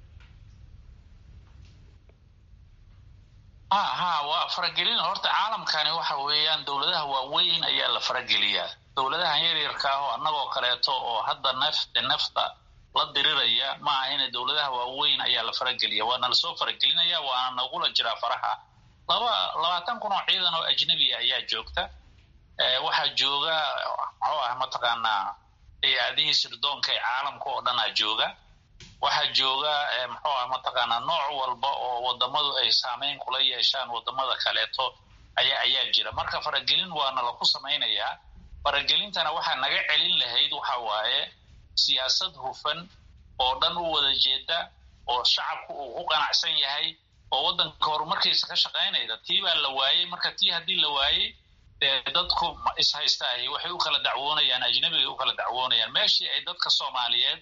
ha ha waa faragelin horta caalamkani waxa weeyaan dowladaha waaweyn ayaa la farageliyaa dowladahan yaryarka ah oo annagoo kaleeto oo hadda nafta nafta la diriraya ma aha ina dowladaha waaweyn ayaa la farageliya waana lasoo faragelinaya waana nagula jiraa faraha laba labaatan kun oo ciidan oo ajnabiya ayaa joogta waxaa jooga muxuu ah mataqaanaa hay-adihii sirdoonka ee caalamka oo dhanaa jooga waxaa jooga muxuu ah mataqaanaa nooc walba oo wadamadu ay saameyn kula yeeshaan wadamada kaleeto ayaa ayaa jira marka faragelin waana laku samaynayaa faragelintana waxaa naga celin lahayd waxa waaye siyaasad hufan oo dhan u wada jeeda oo shacabku uu ku qanacsan yahay oo waddanka horumarkiisa ka shaqaynayda tii baa la waayey marka tii haddii la waayey dee dadku ishaystaay waxay u kala dacwoonayaan ajnabigay u kala dacwoonayaan meeshii ay dadka soomaaliyeed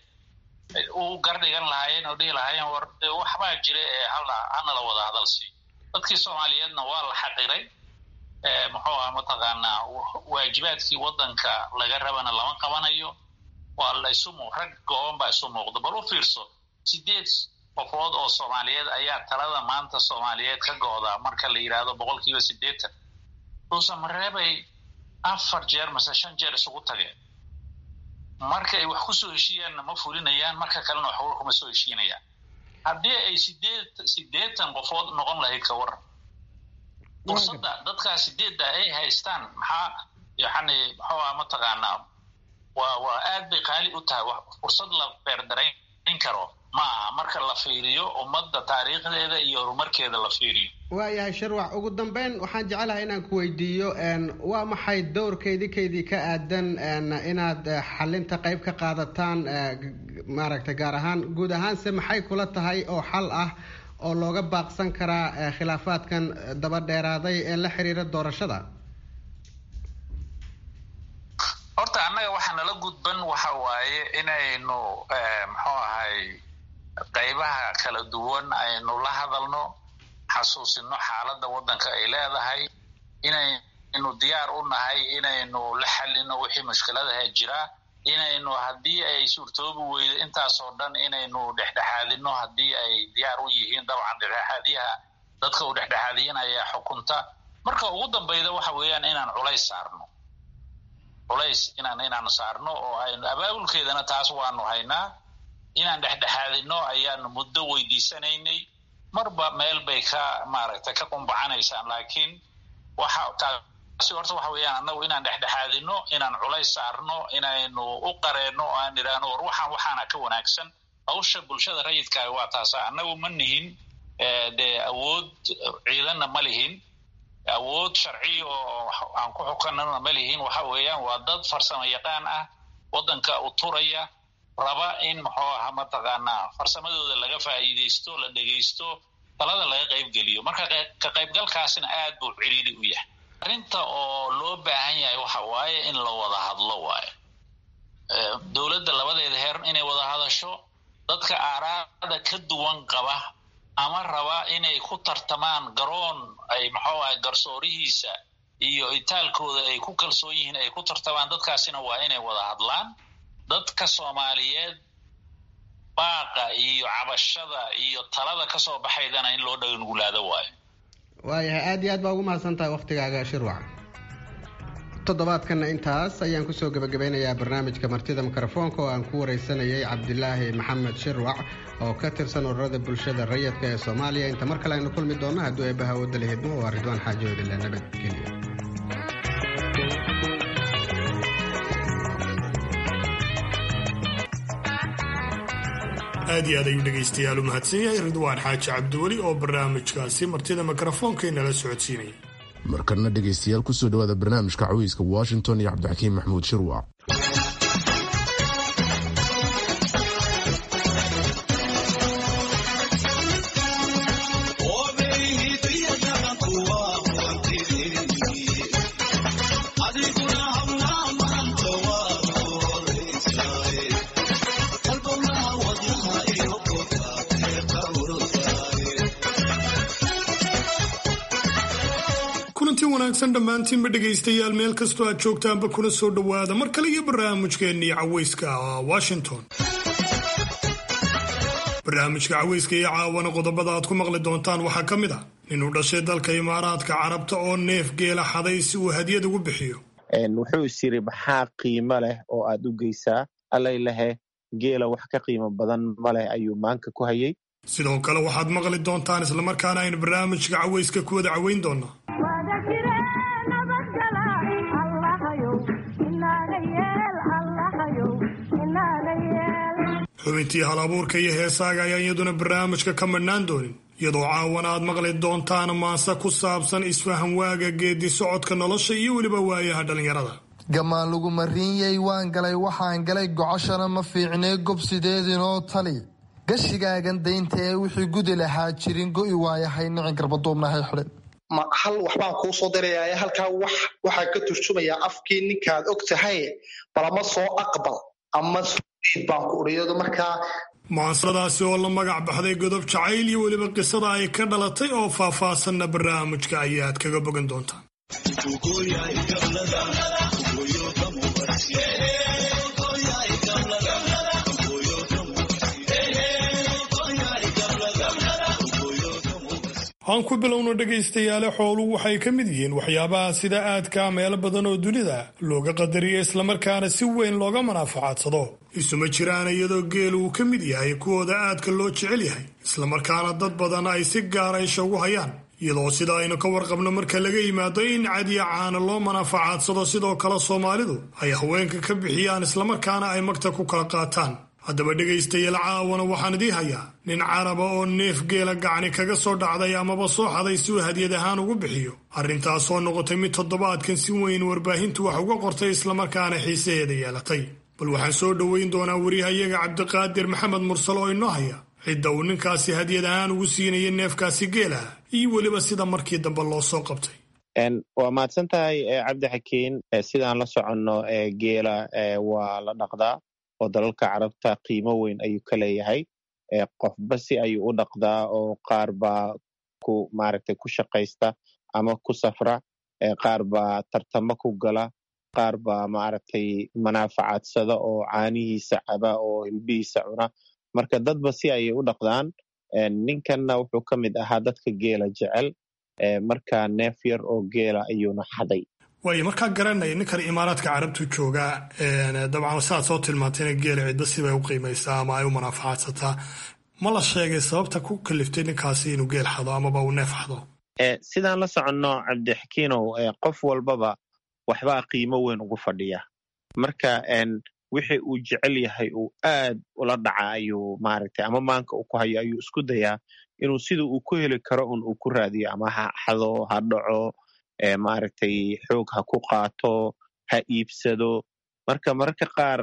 u gardhigan lahaayeen oo dhihi lahaayeen war waxbaa jira ee hala hanala wada hadalsi dadkii soomaaliyeedna waa la xaqiray muxuu ah mataqaanaa waajibaadkii waddanka laga rabana lama qabanayo waa la isu mu rag gooban baa isu muuqda bal u fiirso sideed qofood oo soomaaliyeed ayaa talada maanta soomaaliyeed ka go-da marka la yidhaahdo boqol kiiba siddeetan dhuusamareebay afar jeer mase shan jeer isugu tageen marka ay wax ku soo heshiiyaanna ma fulinayaan marka kalena waxba kuma soo heshiinayaan haddii ay sideed siddeetan qofood noqon lahayd ka waran fursadda dadkaa sideedda ay haystaan maxaa yani muxuu ah mataqaanaa waa waa aad bay qaali u tahay fursad la beerdarayn karo ma aha marka la fiiriyo ummadda taariikhdeeda iyo horumarkeeda la fiiriyo waayahay sharwac ugu dambeyn waxaan jecelahay inaan ku weydiiyo waa maxay dowrkeydikaydii ka aadan inaad xalinta qayb ka qaadataan maaragtay gaar ahaan guud ahaanse maxay kula tahay oo xal ah oo looga baaqsan karaa khilaafaadkan daba dheeraaday ee la xiriira doorashada horta annaga waxaa nala gudban waxa waaye inaynu muxuu ahay qaybaha kala duwan aynu la hadalno xasuusino xaaladda waddanka ay leedahay inaynu diyaar u nahay inaynu la xalino wixii mushkiladaha jira inaynu haddii ay suurtoobi weydo intaasoo dhan inaynu dhexdhexaadino haddii ay diyaar u yihiin dabcan dhexdhexaadiyaha dadka uu dhexdhexaadiyinaya xukunta marka ugu dambayda waxa weeyaan inaan culays saarno culays inaan inaan saarno oo aynu abaabulkeedana taas waanu haynaa inaan dhexdhexaadino ayaanu muddo weydiisanaynay marba meel bay ka maaragtay ka qumbacanaysaan laakiin waxa taasi horta waxa weeyaan annagu inaan dhexdhexaadino inaan culays saarno inaynu u qareenno oo aan idhaahno war waxaan waxaana ka wanaagsan hawsha bulshada rayidkaahi waa taasa annagu ma nihin dee awood ciidanna ma lihin awood sharci oo aan ku xukanana ma lihin waxa weeyaan waa dad farsamo yaqaan ah waddanka u turaya raba in muxuu aha mataqaanaa farsamadooda laga faa'iidaysto la dhegaysto talada laga qaybgeliyo marka ka qaybgalkaasina aad buu ciriiri u yahay arrinta oo loo baahan yahay waxa waaye in la wada hadlo waayo dowladda labadeeda heer inay wada hadasho dadka aaraada ka duwan qaba ama raba inay ku tartamaan garoon ay muxuu ahay garsoorihiisa iyo itaalkooda ay ku kalsoon yihiin ay ku tartamaan dadkaasina waa inay wada hadlaan dadka soomaaliyeed baaqa iyo cabashada iyo talada kasoo baxaydana in loo dhagangulaado waayo waayahay aada iyo aad baa ugu mahadsan tahay waktigaaga shirwac toddobaadkanna intaas ayaan kusoo gebagabeynayaa barnaamijka martida mikrofoonka oo aan ku wareysanayay cabdilaahi maxamed shirwac oo ka tirsan ururada bulshada rayidka ee soomaaliya inta mar kale aynu kulmi doonno hadduu eebbaha wadala hidmo waa ridwaan xaajoodile nabadgelyo aad iyo aad ayuu dhegaystayaal u mahadsan yahay ridwaan xaaji cabdiweli oo barnaamijkaasi martida mikrofoonkainala socodsiinaya markana dhegaystayaal kusoo dhawaada barnaamijka cawiiska washington iyo cabdixakiim maxamuud shirwac wanaagsan dhammaantiinba dhegaystayaal meel kastoo aad joogtaanba kuna soo dhowaada mar kale iyo barnaamijkeennii caweyska washington barnaamijka caweyska iyo caawana qodobada aad ku maqli doontaan waxaa ka mid ah nin uu dhashay dalka imaaraadka carabta oo neef geela xaday si uu hadiyad ugu bixiyo wuxuu is yiri maxaa qiimo leh oo aad u geysaa allay lehe geela wax ka qiimo badan ma leh ayuu maanka ku hayay sidoo kale waxaad maqli doontaan islamarkaana aynu barnaamijka caweyska ku wada caweyn doonaa xubintii hal abuurka iyo heesaaga ayaan iyaduna barnaamijka ka madhnaan doonin iyadoo caawana aad maqli doontaan maase ku saabsan isfahan waaga geedi socodka nolosha iyo weliba waayaha dhallinyarada gamaan lagu mariinyay waan galay waxaan galay gocoshana ma fiicnee gob sideedinoo tali gashigaagan daynta ee wixii gudi lahaa jirin go'i waayahay nicin garbaduubnahay xidhin ma hal waxbaan kuu soo dirayaa halkaa wax waxaa ka turjumayaa afkii ninkaad og tahay balama soo aqbal ama baan ku uriyado markaa mucaasaradaasi oo la magac baxday godob jacayl iyo weliba qisada ay ka dhalatay oo faahfaahsanna barnaamijka ayaad kaga bogan doontaan aan ku bilowno dhegaystayaale xooluhu waxay ka mid yihiin waxyaabaha sida aadkaa meelo badan oo dunida looga qadariyo islamarkaana si weyn looga manaafacadsado isuma jiraan iyadoo geel uu ka mid yahay kuwooda aadka loo jecel yahay islamarkaana dad badan ay si gaara isha ugu hayaan iyadoo sida aynu ka warqabno marka laga yimaado in cadiya caana loo manaafacadsado sidoo kale soomaalidu ay haweenka ka bixiyaan islamarkaana ay magta ku kala qaataan haddaba dhegaystayaal caawana waxaan idii hayaa nin caraba oo neef geela gacni kaga soo dhacday amaba soo xaday si uu hadiyad ahaan ugu bixiyo arrintaasoo noqotay mid toddobaadkan si weyn warbaahintu wax uga qortay islamarkaana xiisaheeda yeelatay bal waxaan soo dhoweyn doonaa wariyahayaga cabdiqaadir maxamed mursal oo inoo haya cidda uu ninkaasi hadiyad ahaan ugu siinaya neefkaasi geelaha iyo weliba sida markii dambe loo soo qabtay waa mahadsan tahay cabdi xakiin sidaan la soconno geela waa la dhaqdaa oo dalalka carabta qiimo weyn ayuu ka leeyahay qofba si ayuu u dhaqdaa oo qaar baa ku maaragtay ku shaqaysta ama ku safra qaar baa tartamo ku gala qaar baa maaragtay manaafacadsada oo caanihiisa caba oo hilbihiisa cuna marka dadba si ayay u dhaqdaan ninkanna wuxuu ka mid ahaa dadka geela jecel marka neef yar oo geela ayuuna xaday waayo markaa garanaya ninkan imaaraadka carabtu joogaa dabcan sidaad soo tilmaantayna geela cidda sibay u qiimaysaa ama ay u manaafacaadsataa ma la sheegay sababta ku kaliftay ninkaasi inuu geel xado amaba uu neef xado sidaan la soconno cabdixakiinow qof walbaba waxbaa qiimo weyn ugu fadhiya marka wixii uu jecel yahay uu aad ula dhaca ayuu maaragtay ama maanka uu ku hayo ayuu isku dayaa inuu sida uu ku heli karo un uu ku raadiyo ama ha xado ha dhaco maaragtay xoog ha ku qaato ha iibsado marka mararka qaar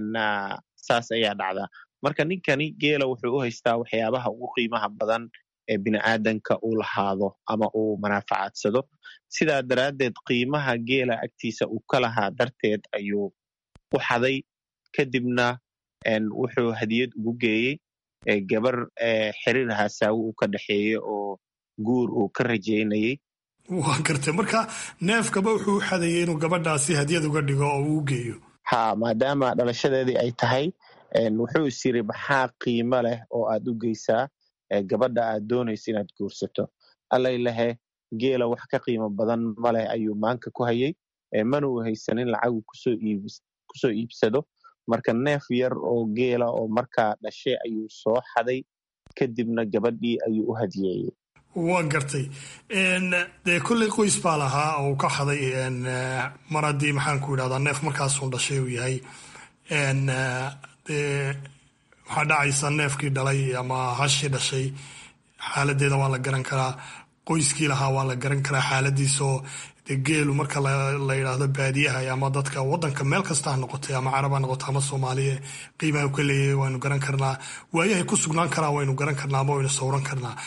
saas ayaa dhacda marka ninkani geela wuxuu u haystaa waxyaabaha ugu qiimaha badan ee bini'aadanka uu lahaado ama uu manaafacadsado sidaa daraaddeed qiimaha geela agtiisa uu ka lahaa darteed ayuu u xaday kadibna wuxuu hadiyad ugu geeyey gabar xiriir hasaawo uu ka dhexeeye oo guur uu ka rajaynayey waa gartay marka neefkaba wuxuu u xadayay inuu gabadhaasi hadiyad uga dhigo oo uu u geeyo ha maadaama dhalashadeedii ay tahay wuxuu is yiri maxaa qiimo leh oo aad u geysaa gabadha aad doonaysa inaad guursato allay lehe geela wax ka qiimo badan ma leh ayuu maanka ku hayay mana uu haysanin lacagu kusoo iibsado marka neef yar oo geela oo markaa dhashay ayuu soo xaday kadibna gabadhii ayuu u hadiyeeyey waa gartay dee kolley qoys baa lahaa oo uu ka xaday mar haddii maxaan ku idhahdaa neef markaasuu dhashay uu yahay dee waxaa dhacaysa neefkii dhalay ama hashii dhashay xaaladeeda waa la garan karaa qoyskii lahaa waa la garan karaa xaaladiisoo dee geelu marka la yidhaahdo baadiyaha ama dadka wadanka meel kasta ha noqotay ama carab ha noqoto ama soomaaliya qiimaha ka leeyahay waynu garan karnaa waayahay ku sugnaan karaa waynu garan karnaa ama waynu sawran karnaa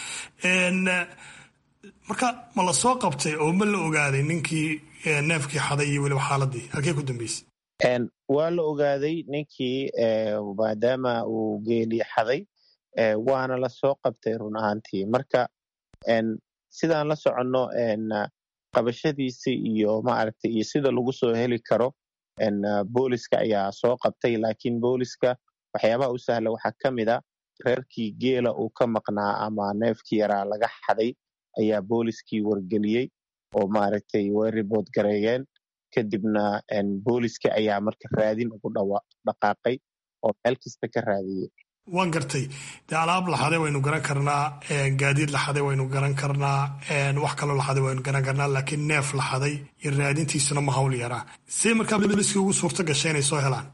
marka ma la soo qabtay oo ma la ogaaday ninkii neefkii xaday iyo weliba xaaladii halkee ku dambeysay waa la ogaaday ninkii maadaama uu geeli xaday waana la soo qabtay run ahaantii marka sidaan la soconno qabashadiisa iyo maaragtay iyo sida lagu soo heli karo booliska ayaa soo qabtay laakiin booliska waxyaabaha u sahla waxaa ka mid a reerkii geela uu ka maqnaa ama neefkii yaraa laga xaday ayaa booliskii wargeliyey oo maaragtay way ribood gareeyeen kadibna booliska ayaa marka raadin ugu dhaqaaqay oo meel kasta ka raadiyey waan gartay dee alaab laxaday waynu garan karnaa gaadiid laxaday waynu garan karnaa wax kaloo laxaday waynu garan karnaa laakiin neef laxaday iyo raadintiisuna ma hawl yaraa see markaa booliskii ugu suurto gashay inay soo helaan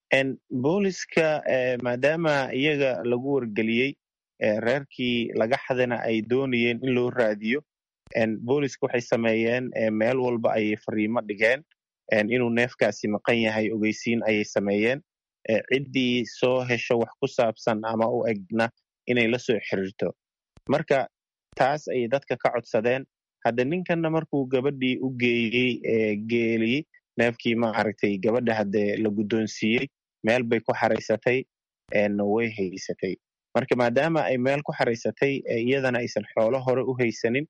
booliska maadaama iyaga lagu wargeliyey reerkii laga xadana ay doonayeen in loo raadiyo booliska waxay sameeyeen meel walba ayay fariimo dhigeen inuu neefkaasi maqan yahay ogeysiin ayay sameeyeen ciddii soo hesho wax ku saabsan ama u egna inay la soo xiriirto marka taas ayay dadka ka codsadeen hadda ninkanna markuu gabadhii u geeyey geelii neefkii maaragtay gabadha hadde la guddoonsiiyey meel bay ku xaraysatay way haysatay marka maadaama ay meel ku xaraysatay iyadana aysan xoolo hore u haysanin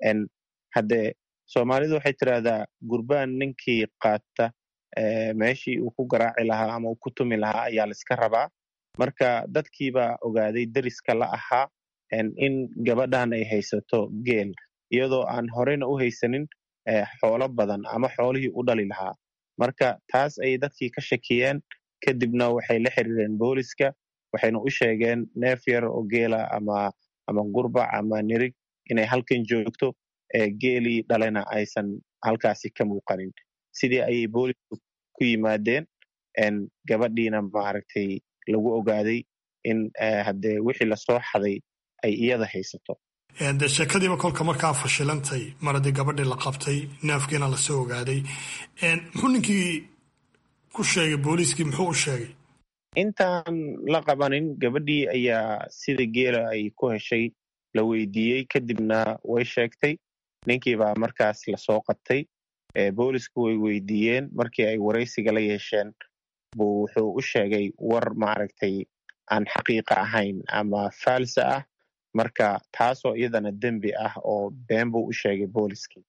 hadde soomaalidu waxay tidhaahdaa gurbaan ninkii qaata meeshii uu ku garaaci lahaa ama uu ku tumi lahaa ayaa laiska rabaa marka dadkiibaa ogaaday deriska la ahaa in gabadhan ay haysato geel iyadoo aan horeyna u haysanin xoolo badan ama xoolihii u dhali lahaa marka taas ayay dadkii ka shakiyeen kadibna waxay la xiriireen booliska waxayna u sheegeen neef yar oo geela ama ama gurbac ama nirig inay halkan joogto geelii dhalena aysan halkaasi ka muuqanin sidii ayay boolisku ku yimaadeen gabadhiina maaragtay lagu ogaaday in hadde wixii lasoo xaday ay iyada haysato de sheekadiiba kolka markaa fashilantay mar haddii gabadhii la qabtay neefkiina lasoo ogaaday muxuu ninkii ku sheegay booliiskii muxuu u sheegay intaan la qabanin gabadhii ayaa sida geela ay ku heshay la weydiiyey kadibna way sheegtay ninkiibaa markaas lasoo qabtay boolisku way weydiiyeen markii ay waraysiga la yeesheen buu wuxuu u sheegay war maaragtay aan xaqiiqa ahayn ama faalsa ah marka taasoo iyadana dembi ah oo been buu u sheegay booliskii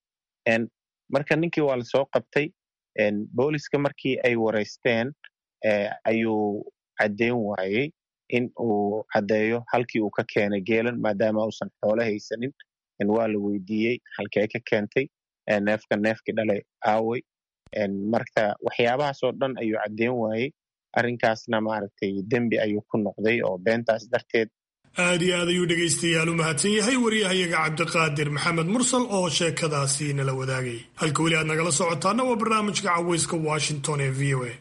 marka ninkii waa lasoo qabtay booliska markii ay waraysteen ayuu caddeyn waayey in uu caddeeyo halkii uu ka keenay geelan maadaama uusan xoolo haysanin waa la weydiiyey halkee ka keentay neefka neefkii dhalay aawey marka waxyaabahaasoo dhan ayuu caddeyn waayey arrinkaasna maaragtay dembi ayuu ku noqday oo beentaas darteed aad iyo aad ayuu dhegaystayaal u mahadsan yahay waryahayaga cabdiqaadir maxamed mursal oo sheekadaasi nala wadaagay halka weli aad nagala socotaana waa barnaamijka caweyska washington ee v o a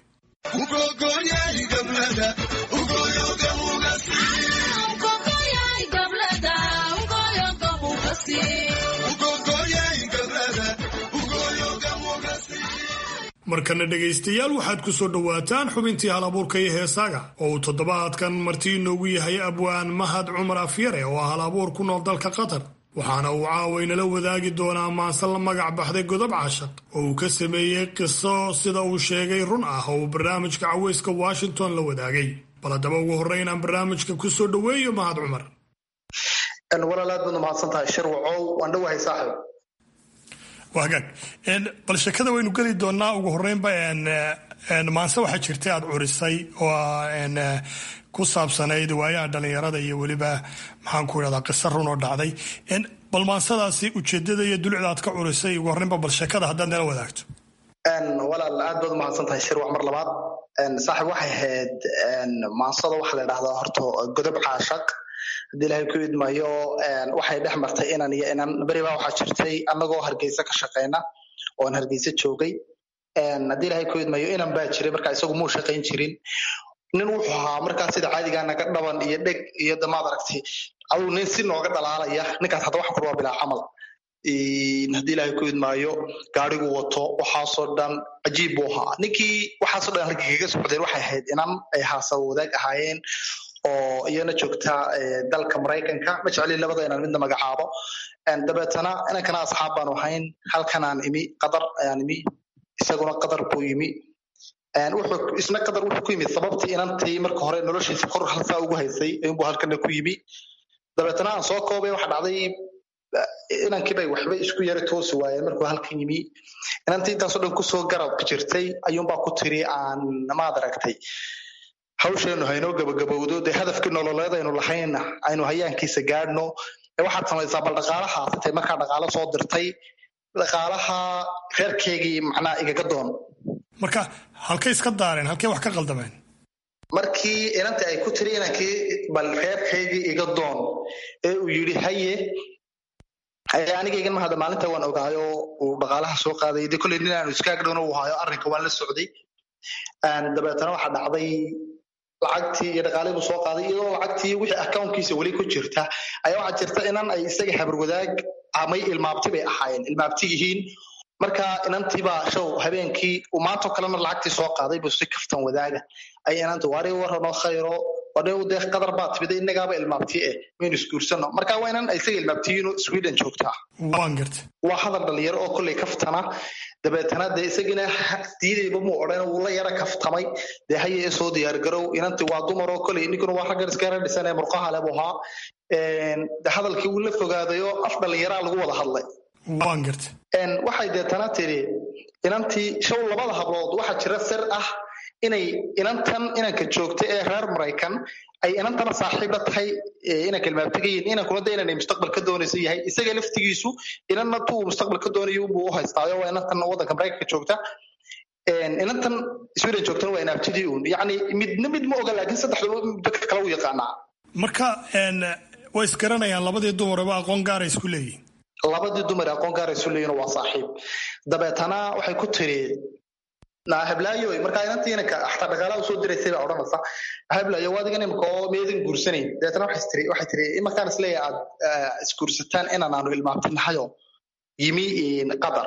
markana dhegaystayaal waxaad ku soo dhowaataan xubintii hal abuurka iyo heesaaga oo uu toddobaadkan marti inoogu yahay abwaan mahad cumar afyare oo ah hal abuur ku nool dalka qatar waxaana uu caawaynala wadaagi doonaa maanse la magac baxday godob cashaq oo uu ka sameeyey qiso sida uu sheegay run ah oo uu barnaamijka caweyska washington la wadaagay bal haddaba ugu horreyn aan barnaamijka ku soo dhoweeyo mahad cumar walaal aad baad umahadsan tahay shirwacow waan dhowahay saaxib waa hagaag bal sheekada waynu geli doonaa ugu horreynba maanse waxaa jirtay aad curisay oo ku saabsanayd waayaha dhalinyarada iyo weliba maxaan ku idhahdaa qiso run oo dhacday bal maansadaasi ujeedada iyo dulucda aad ka curisay ugu horreynba bal sheekada haddaad nala wadaagto walaal aad baad umahadsan tahay shirwac mar labaad saaxib waxay ahayd maansada waxaa la idhahdaa horta godob caashaq haddii ilahay ku idmayo waxay dhex martay inan iyo inan beribaa waxaa jirtay annagoo hargeysa ka shaqeyna oon hargeysa joogay haddii ilahay ku idmayo inan baa jiray marka isagu muu shaqayn jirin nin wuxuu ahaa markaa sida caadigaa naga dhaban iyo dheg iyo damaad aragtay aduu nin si nooga dhalaalaya ninkaas hadda waxa kurwaa bilaa camal haddii ilahay ku idmaayo gaarigu wato waxaasoo dhan cajiib buu ahaa ninkii waxaasoo dhan halkii kaga socdeen waxay ahayd inan ay haasa wadaag ahaayeen oo iyana joogta dalka maraykanka ma jeclin labada inaan midna magacaabo dabeetana inankana asxaab baanu ahayn halkanaan imi qatar ayaan imi isaguna qatar buu yimi wuxuu isna qatar wuxuu ku yimid sababtii inantii marka hore noloshiisa kor halsaa ugu haysay inbuu halkana ku yimi dabeetana aan soo koobay waxa dhacday inankiibay waxba isku yara toosi waayeen markuu halkan yimi inantii intaasoo dhan kusoo garab jirtay ayuunbaa ku tiri aan maad aragtay hawsheenu haynoo gabagabowdo dee hadafkii nololeed aynu lahayna aynu hayaankiisa gaadhno waxaad samaysaa bal dhaqaalaha atay markaa dhaqaalo soo dirtay dhaqaalaha reerkeygii macnaa igaga doon marka halkay iska daareen halkay wax ka qaldameen markii inantii ay ku tiri inankii bal reerkaygii iga doon ee uu yidhi haye anigaygan mahada maalinta waan ogaayo uu dhaqaalaha soo qaaday de kolley nin aanu iskaagdhowna uu hayo arrinka waan la socday dabeetana waxaa dhacday lacagtii iyo dhaqaalihii buu soo qaaday iyadoo lacagtii wixii accountkiisa weli ku jirta ayaa waxaa jirta inan ay isaga habarwadaag amay ilmaabti bay ahaayeen ilmaabti yihiin marka inantiibaa show habeenkii uu maantoo kalena lacagtii soo qaaday buu si kaftan wadaaga ay inanta waari waranoo khayro wadhow dee qadar baa timida innagaaba ilmaabti eh maynu isguursano marka waa inan isaga ilmaabtiyiino sweden joogtaa waan garta waa hadal dhalinyaro oo kolley kaftana dabeetana dee isagina diidayba muu odhan wuu la yara kaftamay dee haye ee soo diyaargarow inantii waa dumar oo kolley ninkuna waa raggan iskara dhisan ee murqaha leh buu ahaa de hadalkii wuu la fogaadayo af dhalinyaraa lagu wada hadlay waan garta waxay deetana tiri inantii show labada hablood waxaa jira sir ah inay inantan inanka joogta ee reer maraykan ay inantana saaxiibla tahay inanka ilmaabtigayin inankuna de inanay mustaqbal ka doonaysa yahay isaga laftigiisu inanna tuu mustaqbal ka doonayo buu u haystaayo waa inantan waddanka maraykanka joogta inantan sweden joogtana waa inaabtidii uun yacni midna mid ma oga laakiin saddexdaba dadka kale u yaqaanaa marka way isgaranayaan labadii dumaraba aqoon gaara isku leeyihin labadii dumar aqoon gaara isu leeyihin waa saaxiib dabeetana waxay ku tiri hablaayo markaa inantii inanka xataa dhaqaalaha usoo diraysay baa odhanaysa hablaayo waa adigan imika oo meedan guursanayn dabeetana waxay tiri waxay tiri imarkaan isleeyahay aad isguursataan inaan aanu ilmaabtinahayo yimi qatar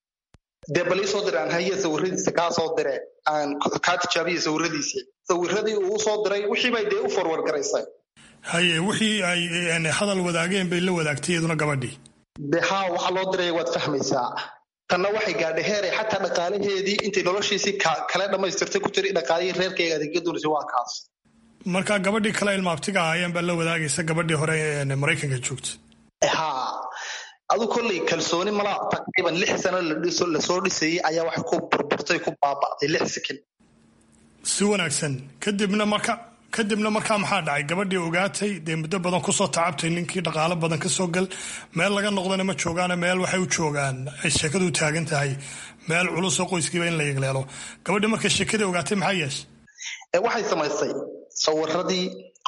dee bal ii soo dire aan haye sawiradiisa kaa soo dire aan kaa tijaabiya sawiradiisii sawiradii uu soo diray wixii bay dee u forward garaysay haye wixii ay hadal wadaageen bay la wadaagtay iyaduna gabadhii de haa waxa loo diraya waad fahmaysaa tanna waxay gaadhay heeray xataa dhaqaalaheedii intay noloshiisii kale dhammaystirtay ku tiri dhaqaalihii reerkeyga adeegga doonaysa waa kaas marka gabadhii kale ilmaabtiga ahaayeen baa la wadaagaysa gabadhii hore ee maraykanka joogta haa adu kolley kalsooni mala taqriiban lix sano lasoo dhisayay ayaa waxay ku burburtay ku baaba'day lix sekin si wanaagsan kadibna marka kadibna markaa maxaa dhacay gabadhii ogaatay dee muddo badan kusoo tacabtay ninkii dhaqaalo badan kasoo gal meel laga noqdana ma joogaane meel waxay u joogaan ay sheekadu taagan tahay meel culusoo qoyskiiba in la yegleelo gabadhii markay sheekadii ogaatay maxaa yeeshay waxay samaysay sawiradii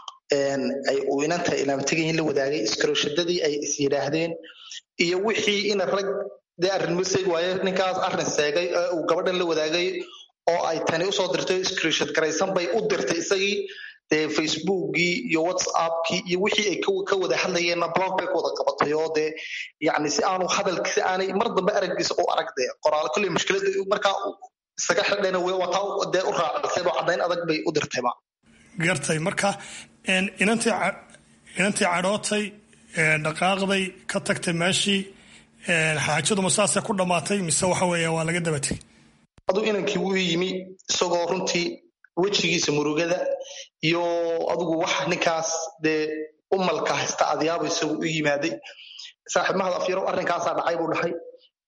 ay uu inanta ilaamtegayin la wadaagay iskaroshadadii ay is yidhaahdeen iyo wixii ina rag dee arrinmo seeg waaye ninkaas arrin seegay ee uu gabadhan la wadaagay oo ay tani usoo dirtay screenshot garaysan bay u dirtay isagii dee facebookgii iyo whatsappkii iyo wixii ay ka wada hadlayeenna blog bay ku wada qabatay oo dee yacni si aanu hadalki si aanay mar dambe araggiisa u arag dee qoraal kolley mushkilada markaa isaga xidhayna wataa dee u raacisay oo caddayn adag bay u dirtayba gartay marka inantii inantii cadhootay dhaqaaqday ka tagtay meeshii xaajaduma saasay ku dhammaatay mise waxa weeye waa laga daba tegay aduu inankii wuu yimi isagoo runtii wejigiisa murugada iyo adugu wax ninkaas dee umalka haysta adyaabo isagu u yimaaday saaxiib mahad afyarow arrinkaasaa dhacay buu dhahay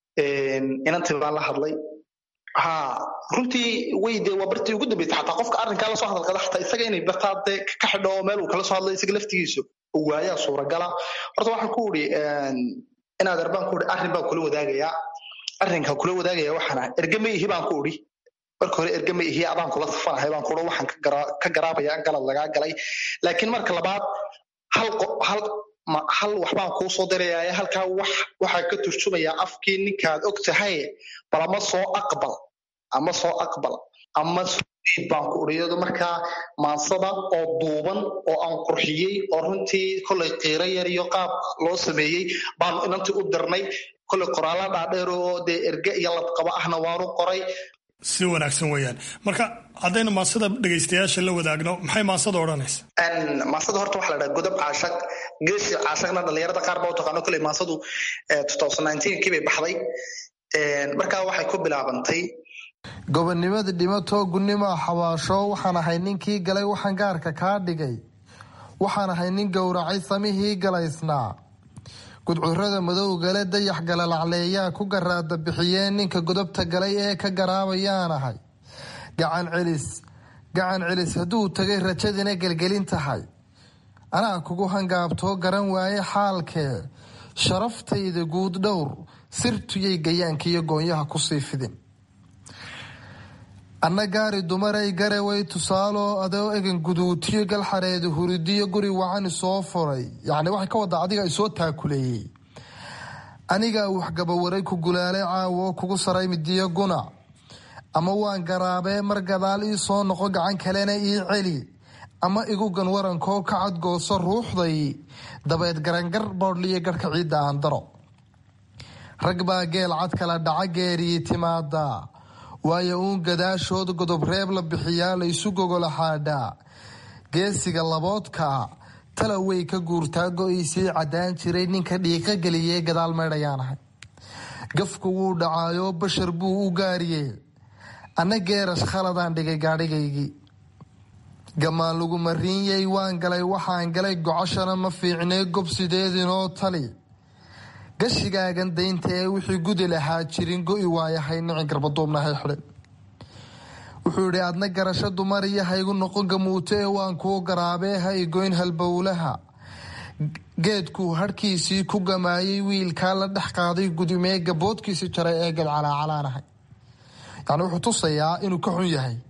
inantii baan la hadlay ha runtii way dee waa bartii ugu dambeysay xataa qofka arrinkaa lasoo hadalkada xataa isaga inay bartaa dee ka xidho oo meel uu kala soo hadlay isaga laftigiisu waayaa suuragala horta waxaan ku uri inaad arbaan ku uri arrin baan kula wadaagayaa arrinka kula wadaagaya waxaan ahay ergama ihi baan ku uri marka hore ergama ihi adaan kula safanahay baan kuuri waxaan ka garaabaya galad lagaa galay laakiin marka labaad hal hal hal waxbaan kuu soo diraya halkaa wax waxaa ka turjumayaa afkii ninkaad og tahay bal ama soo aqbal ama soo aqbal ama baan ku uriyado markaa maansada oo duuban oo aan qurxiyey oo runtii kollay qiiro yar iyo qaab loo sameeyey baanu inantii u dirnay kollay qoraalla dhaadheer oo dee erge iyo ladqabo ahna waanu qoray si wanaagsan weeyaan marka haddaynu maansada dhegaystayaasha la wadaagno maxay maansada odhanaysa maansada horta waxa la dhaha godob caashaq geesi caashaqna dhalinyarada qaar baa u taqaano kolley maansadu kii bay baxday markaa waxay ku bilaabantay gobonnimada dhimatoo gunnimoa xabaasho waxaan ahay ninkii galay waxaan gaarka kaa dhigay waxaan ahay nin gowracay samihii galaysnaa gudcurada madowgale dayax galalacleeyaa ku garaada bixiyeen ninka godobta galay ee ka garaabayaan ahay gacan celis gacan celis hadduu tagay rajadina gelgelin tahay anaa kugu hangaabtoo garan waaye xaalkee sharaftayda guud dhowr sirtuyay gayaankiiyo goonyaha kusii fidin anna gaari dumaray garaway tusaaloo adoo egan guduutiyo galxareeda huridiyo guri wacani soo furay yacni waxay ka wadaa adiga isoo taakuleeyey anigaa waxgabawaray ku gulaalay caawo kugu saray midiyo gunac ama waan garaabee mar gadaal ii soo noqo gacan kalena ii celi ama igu gan warankoo ka cadgooso ruuxday dabeed garangar boodhliyo garhka ciidda aan daro rag baa geel cad kala dhaca geeriyi timaada waayo uun gadaashood godob reeb la bixiyaa la isu gogola xaadhaa geesiga laboodkaa tala way ka guurtaa go-iisii caddaan jiray ninka dhiiqa geliyee gadaal meydhayaan ahay gafku wuu dhacaayoo bashar buu u gaariyey anna geerash khaladaan dhigay gaadhigaygii gamaan lagu mariinyay waan galay waxaan galay gocoshana ma fiicnee gobsideedinoo tali gashigaagan daynta ee wixii gudi lahaa jirin go-i waayahay nicin garbaduubnahay xidhin wuxuu yidhi adna garasho dumar iyo haygu noqon gamuuto ee waan kuu garaabee ha igoyn halbowlaha geedkuu hadhkiisii ku gamaayay wiilkaa la dhex qaaday gudumee gaboodkiisi jaray ee gadcalaacalaanahay yani wuxuu tusayaa inuu ka xun yahay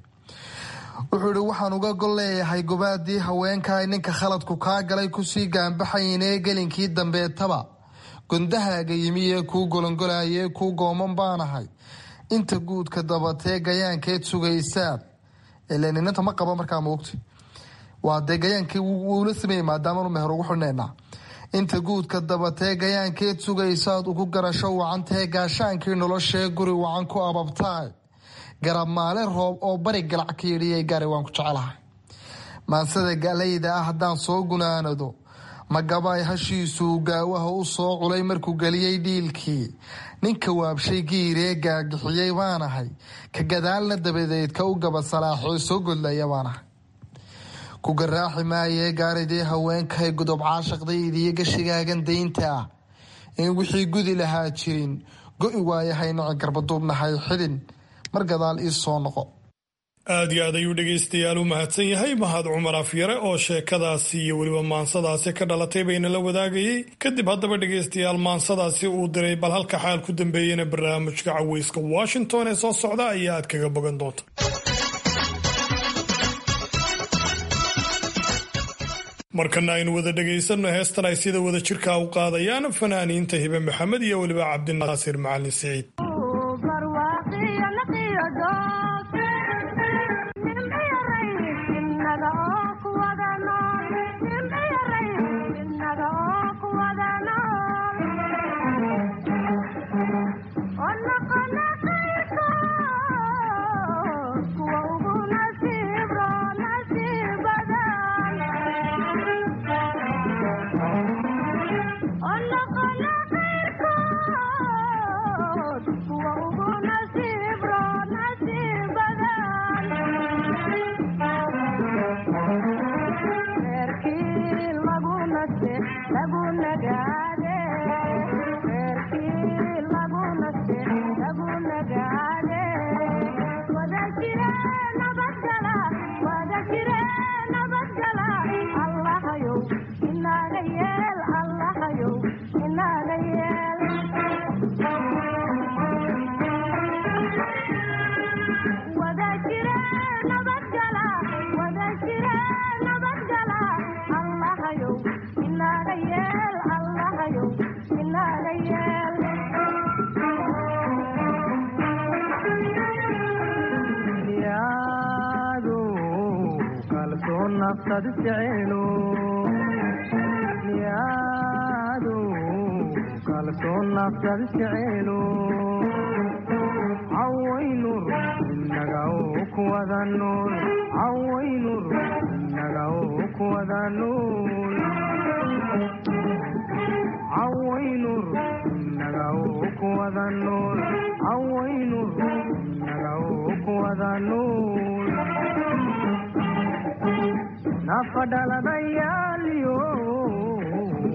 wuxuu yihi waxaan uga gol leeyahay gobaadii haweenkaa ninka khaladku kaa galay kusii gaanbaxaynee gelinkii dambeetaba gondahaaga yimi ee kuu golongolayee kuu gooman baanahay inta guudka dabatee gayaankeed sugaysaad ilaninanta ma qaba markaa moogta waa dee gayaankii wuula sameeyey maadaamanu meher ugu xidhnaynaa inta guudka dabatee gayaankeed sugaysaad ugu garasho wacantee gaashaankii noloshee guri wacan ku ababtaay garab maale roob oo bari galac ka yidhiyay gaari waan ku jecelahay maansada galayda ah haddaan soo gunaanado magabaay hashiisuu gaawaha u soo culay markuu geliyey dhiilkii ninka waabshay giiree gaagixiyey baanahay ka gadaalna dabadeed ka u gaba salaaxoo soo godlaya baanahay ku garaaxi maayee gaaridii haweenkahay godob caashaqdaydiyo gashigaagan daynta ah in wixii gudi lahaa jirin go-i waayahay nici garbaduubnahay xidhin mar gadaal ii soo noqo aad iyo aad ayuu dhegaystayaal u mahadsan yahay mahad cumar afyare oo sheekadaasi iyo weliba maansadaasi ka dhalatay bayna la wadaagayey kadib haddaba dhegaystayaal maansadaasi uu diray bal halka xaal ku dambeeyena barnaamijka caweyska washington ee soo socda ayaa aad kaga bogan doonta markana aynu wada dhegaysanno heestan ay sida wada jirkaa u qaadayaan fanaaniinta hibe maxamed iyo weliba cabdinaasir macalin siciid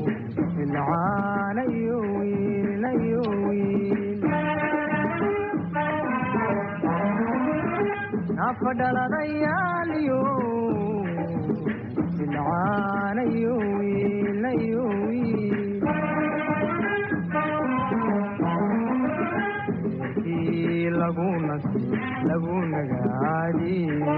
ilcaanayo wiilnayo wiil afadhaladayaaliyo ilcaanayo wiilnayo wiil eerkii lagu nasi lagu nagaadi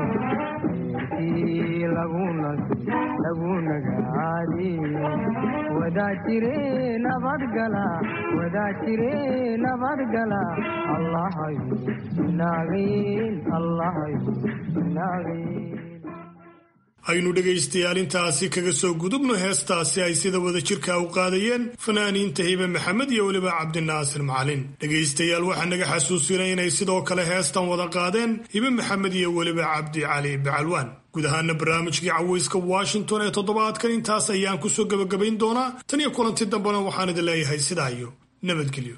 eerkii lagu nasi lagu nagaadi wadaa jire nabadgala wadaa jire nabadgala allahayo naagayn allahayo naagayn aynu dhegaystayaal intaasi kaga soo gudubno heestaasi ay sida wada jirka u qaadayeen fanaaniinta hibe maxamed iyo weliba cabdinaasir macalin dhegaystayaal waxaa naga xasuusinay inay sidoo kale heestan wada qaadeen hibe maxamed iyo weliba cabdi cali bacalwaan guud ahaana barnaamijkii caweyska washington ee toddobaadkan intaas ayaan kusoo gebagabayn doonaa tan iyo kulanti dambena waxaan idin leeyahay sidaa iyo nabadgelyo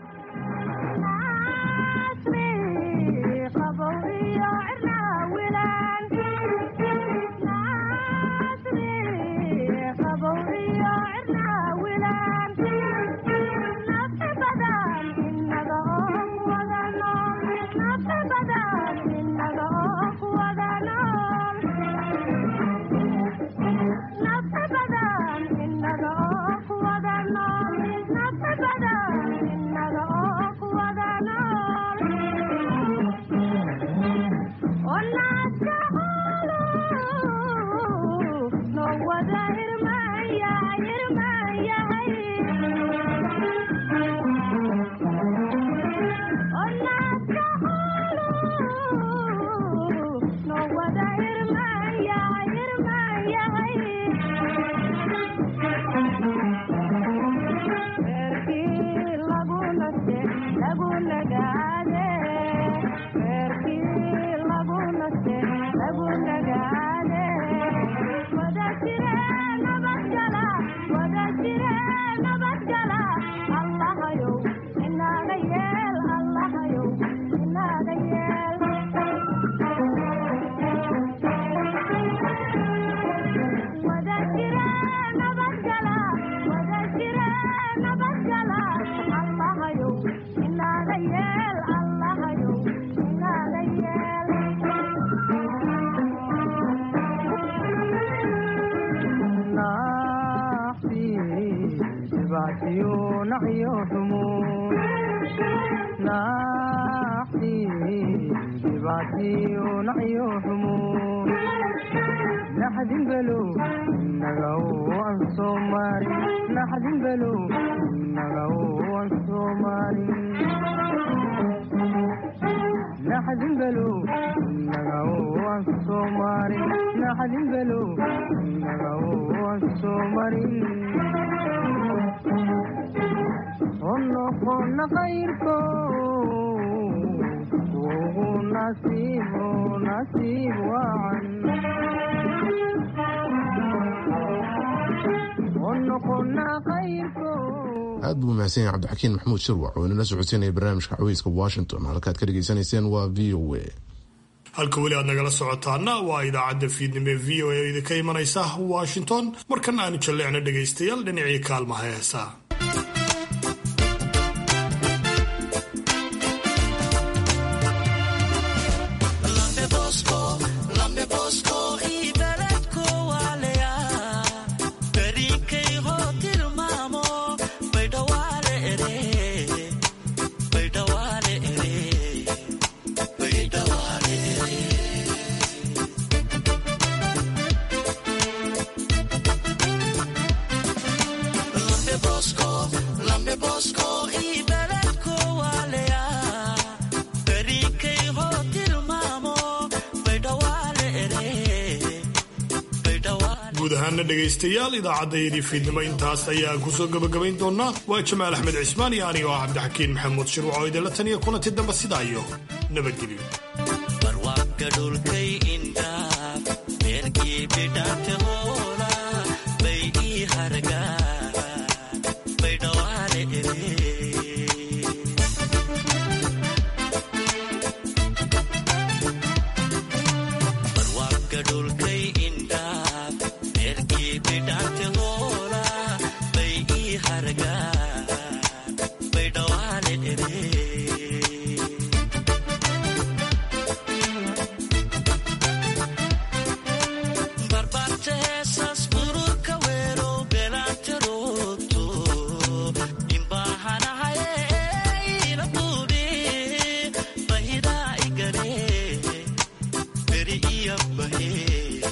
aad buu mahadsan yahay cabdixakiin maxamuud shirwac oo inala socodsiinaya barnaamijka caweyska washington halkaad ka dhegaysanayseen waa v o a halka weli aad nagala socotaana waa idaacadda fiidnimo ee v o a idinka imanaysa washington markana aanu jalleecno dhegaystayaal dhinacii kaalmaha heesaa guud ahaana dhegaystayaal idaacaddaydii fiidnimo intaas ayaan kusoo gebagabayn doonaa waa jamaal axmed cismaan iyo anigo ah cabdixakiin maxamuud shirwac oo idinla taniya kulanti dambe sidaa iyo nabadgelyo dhulkay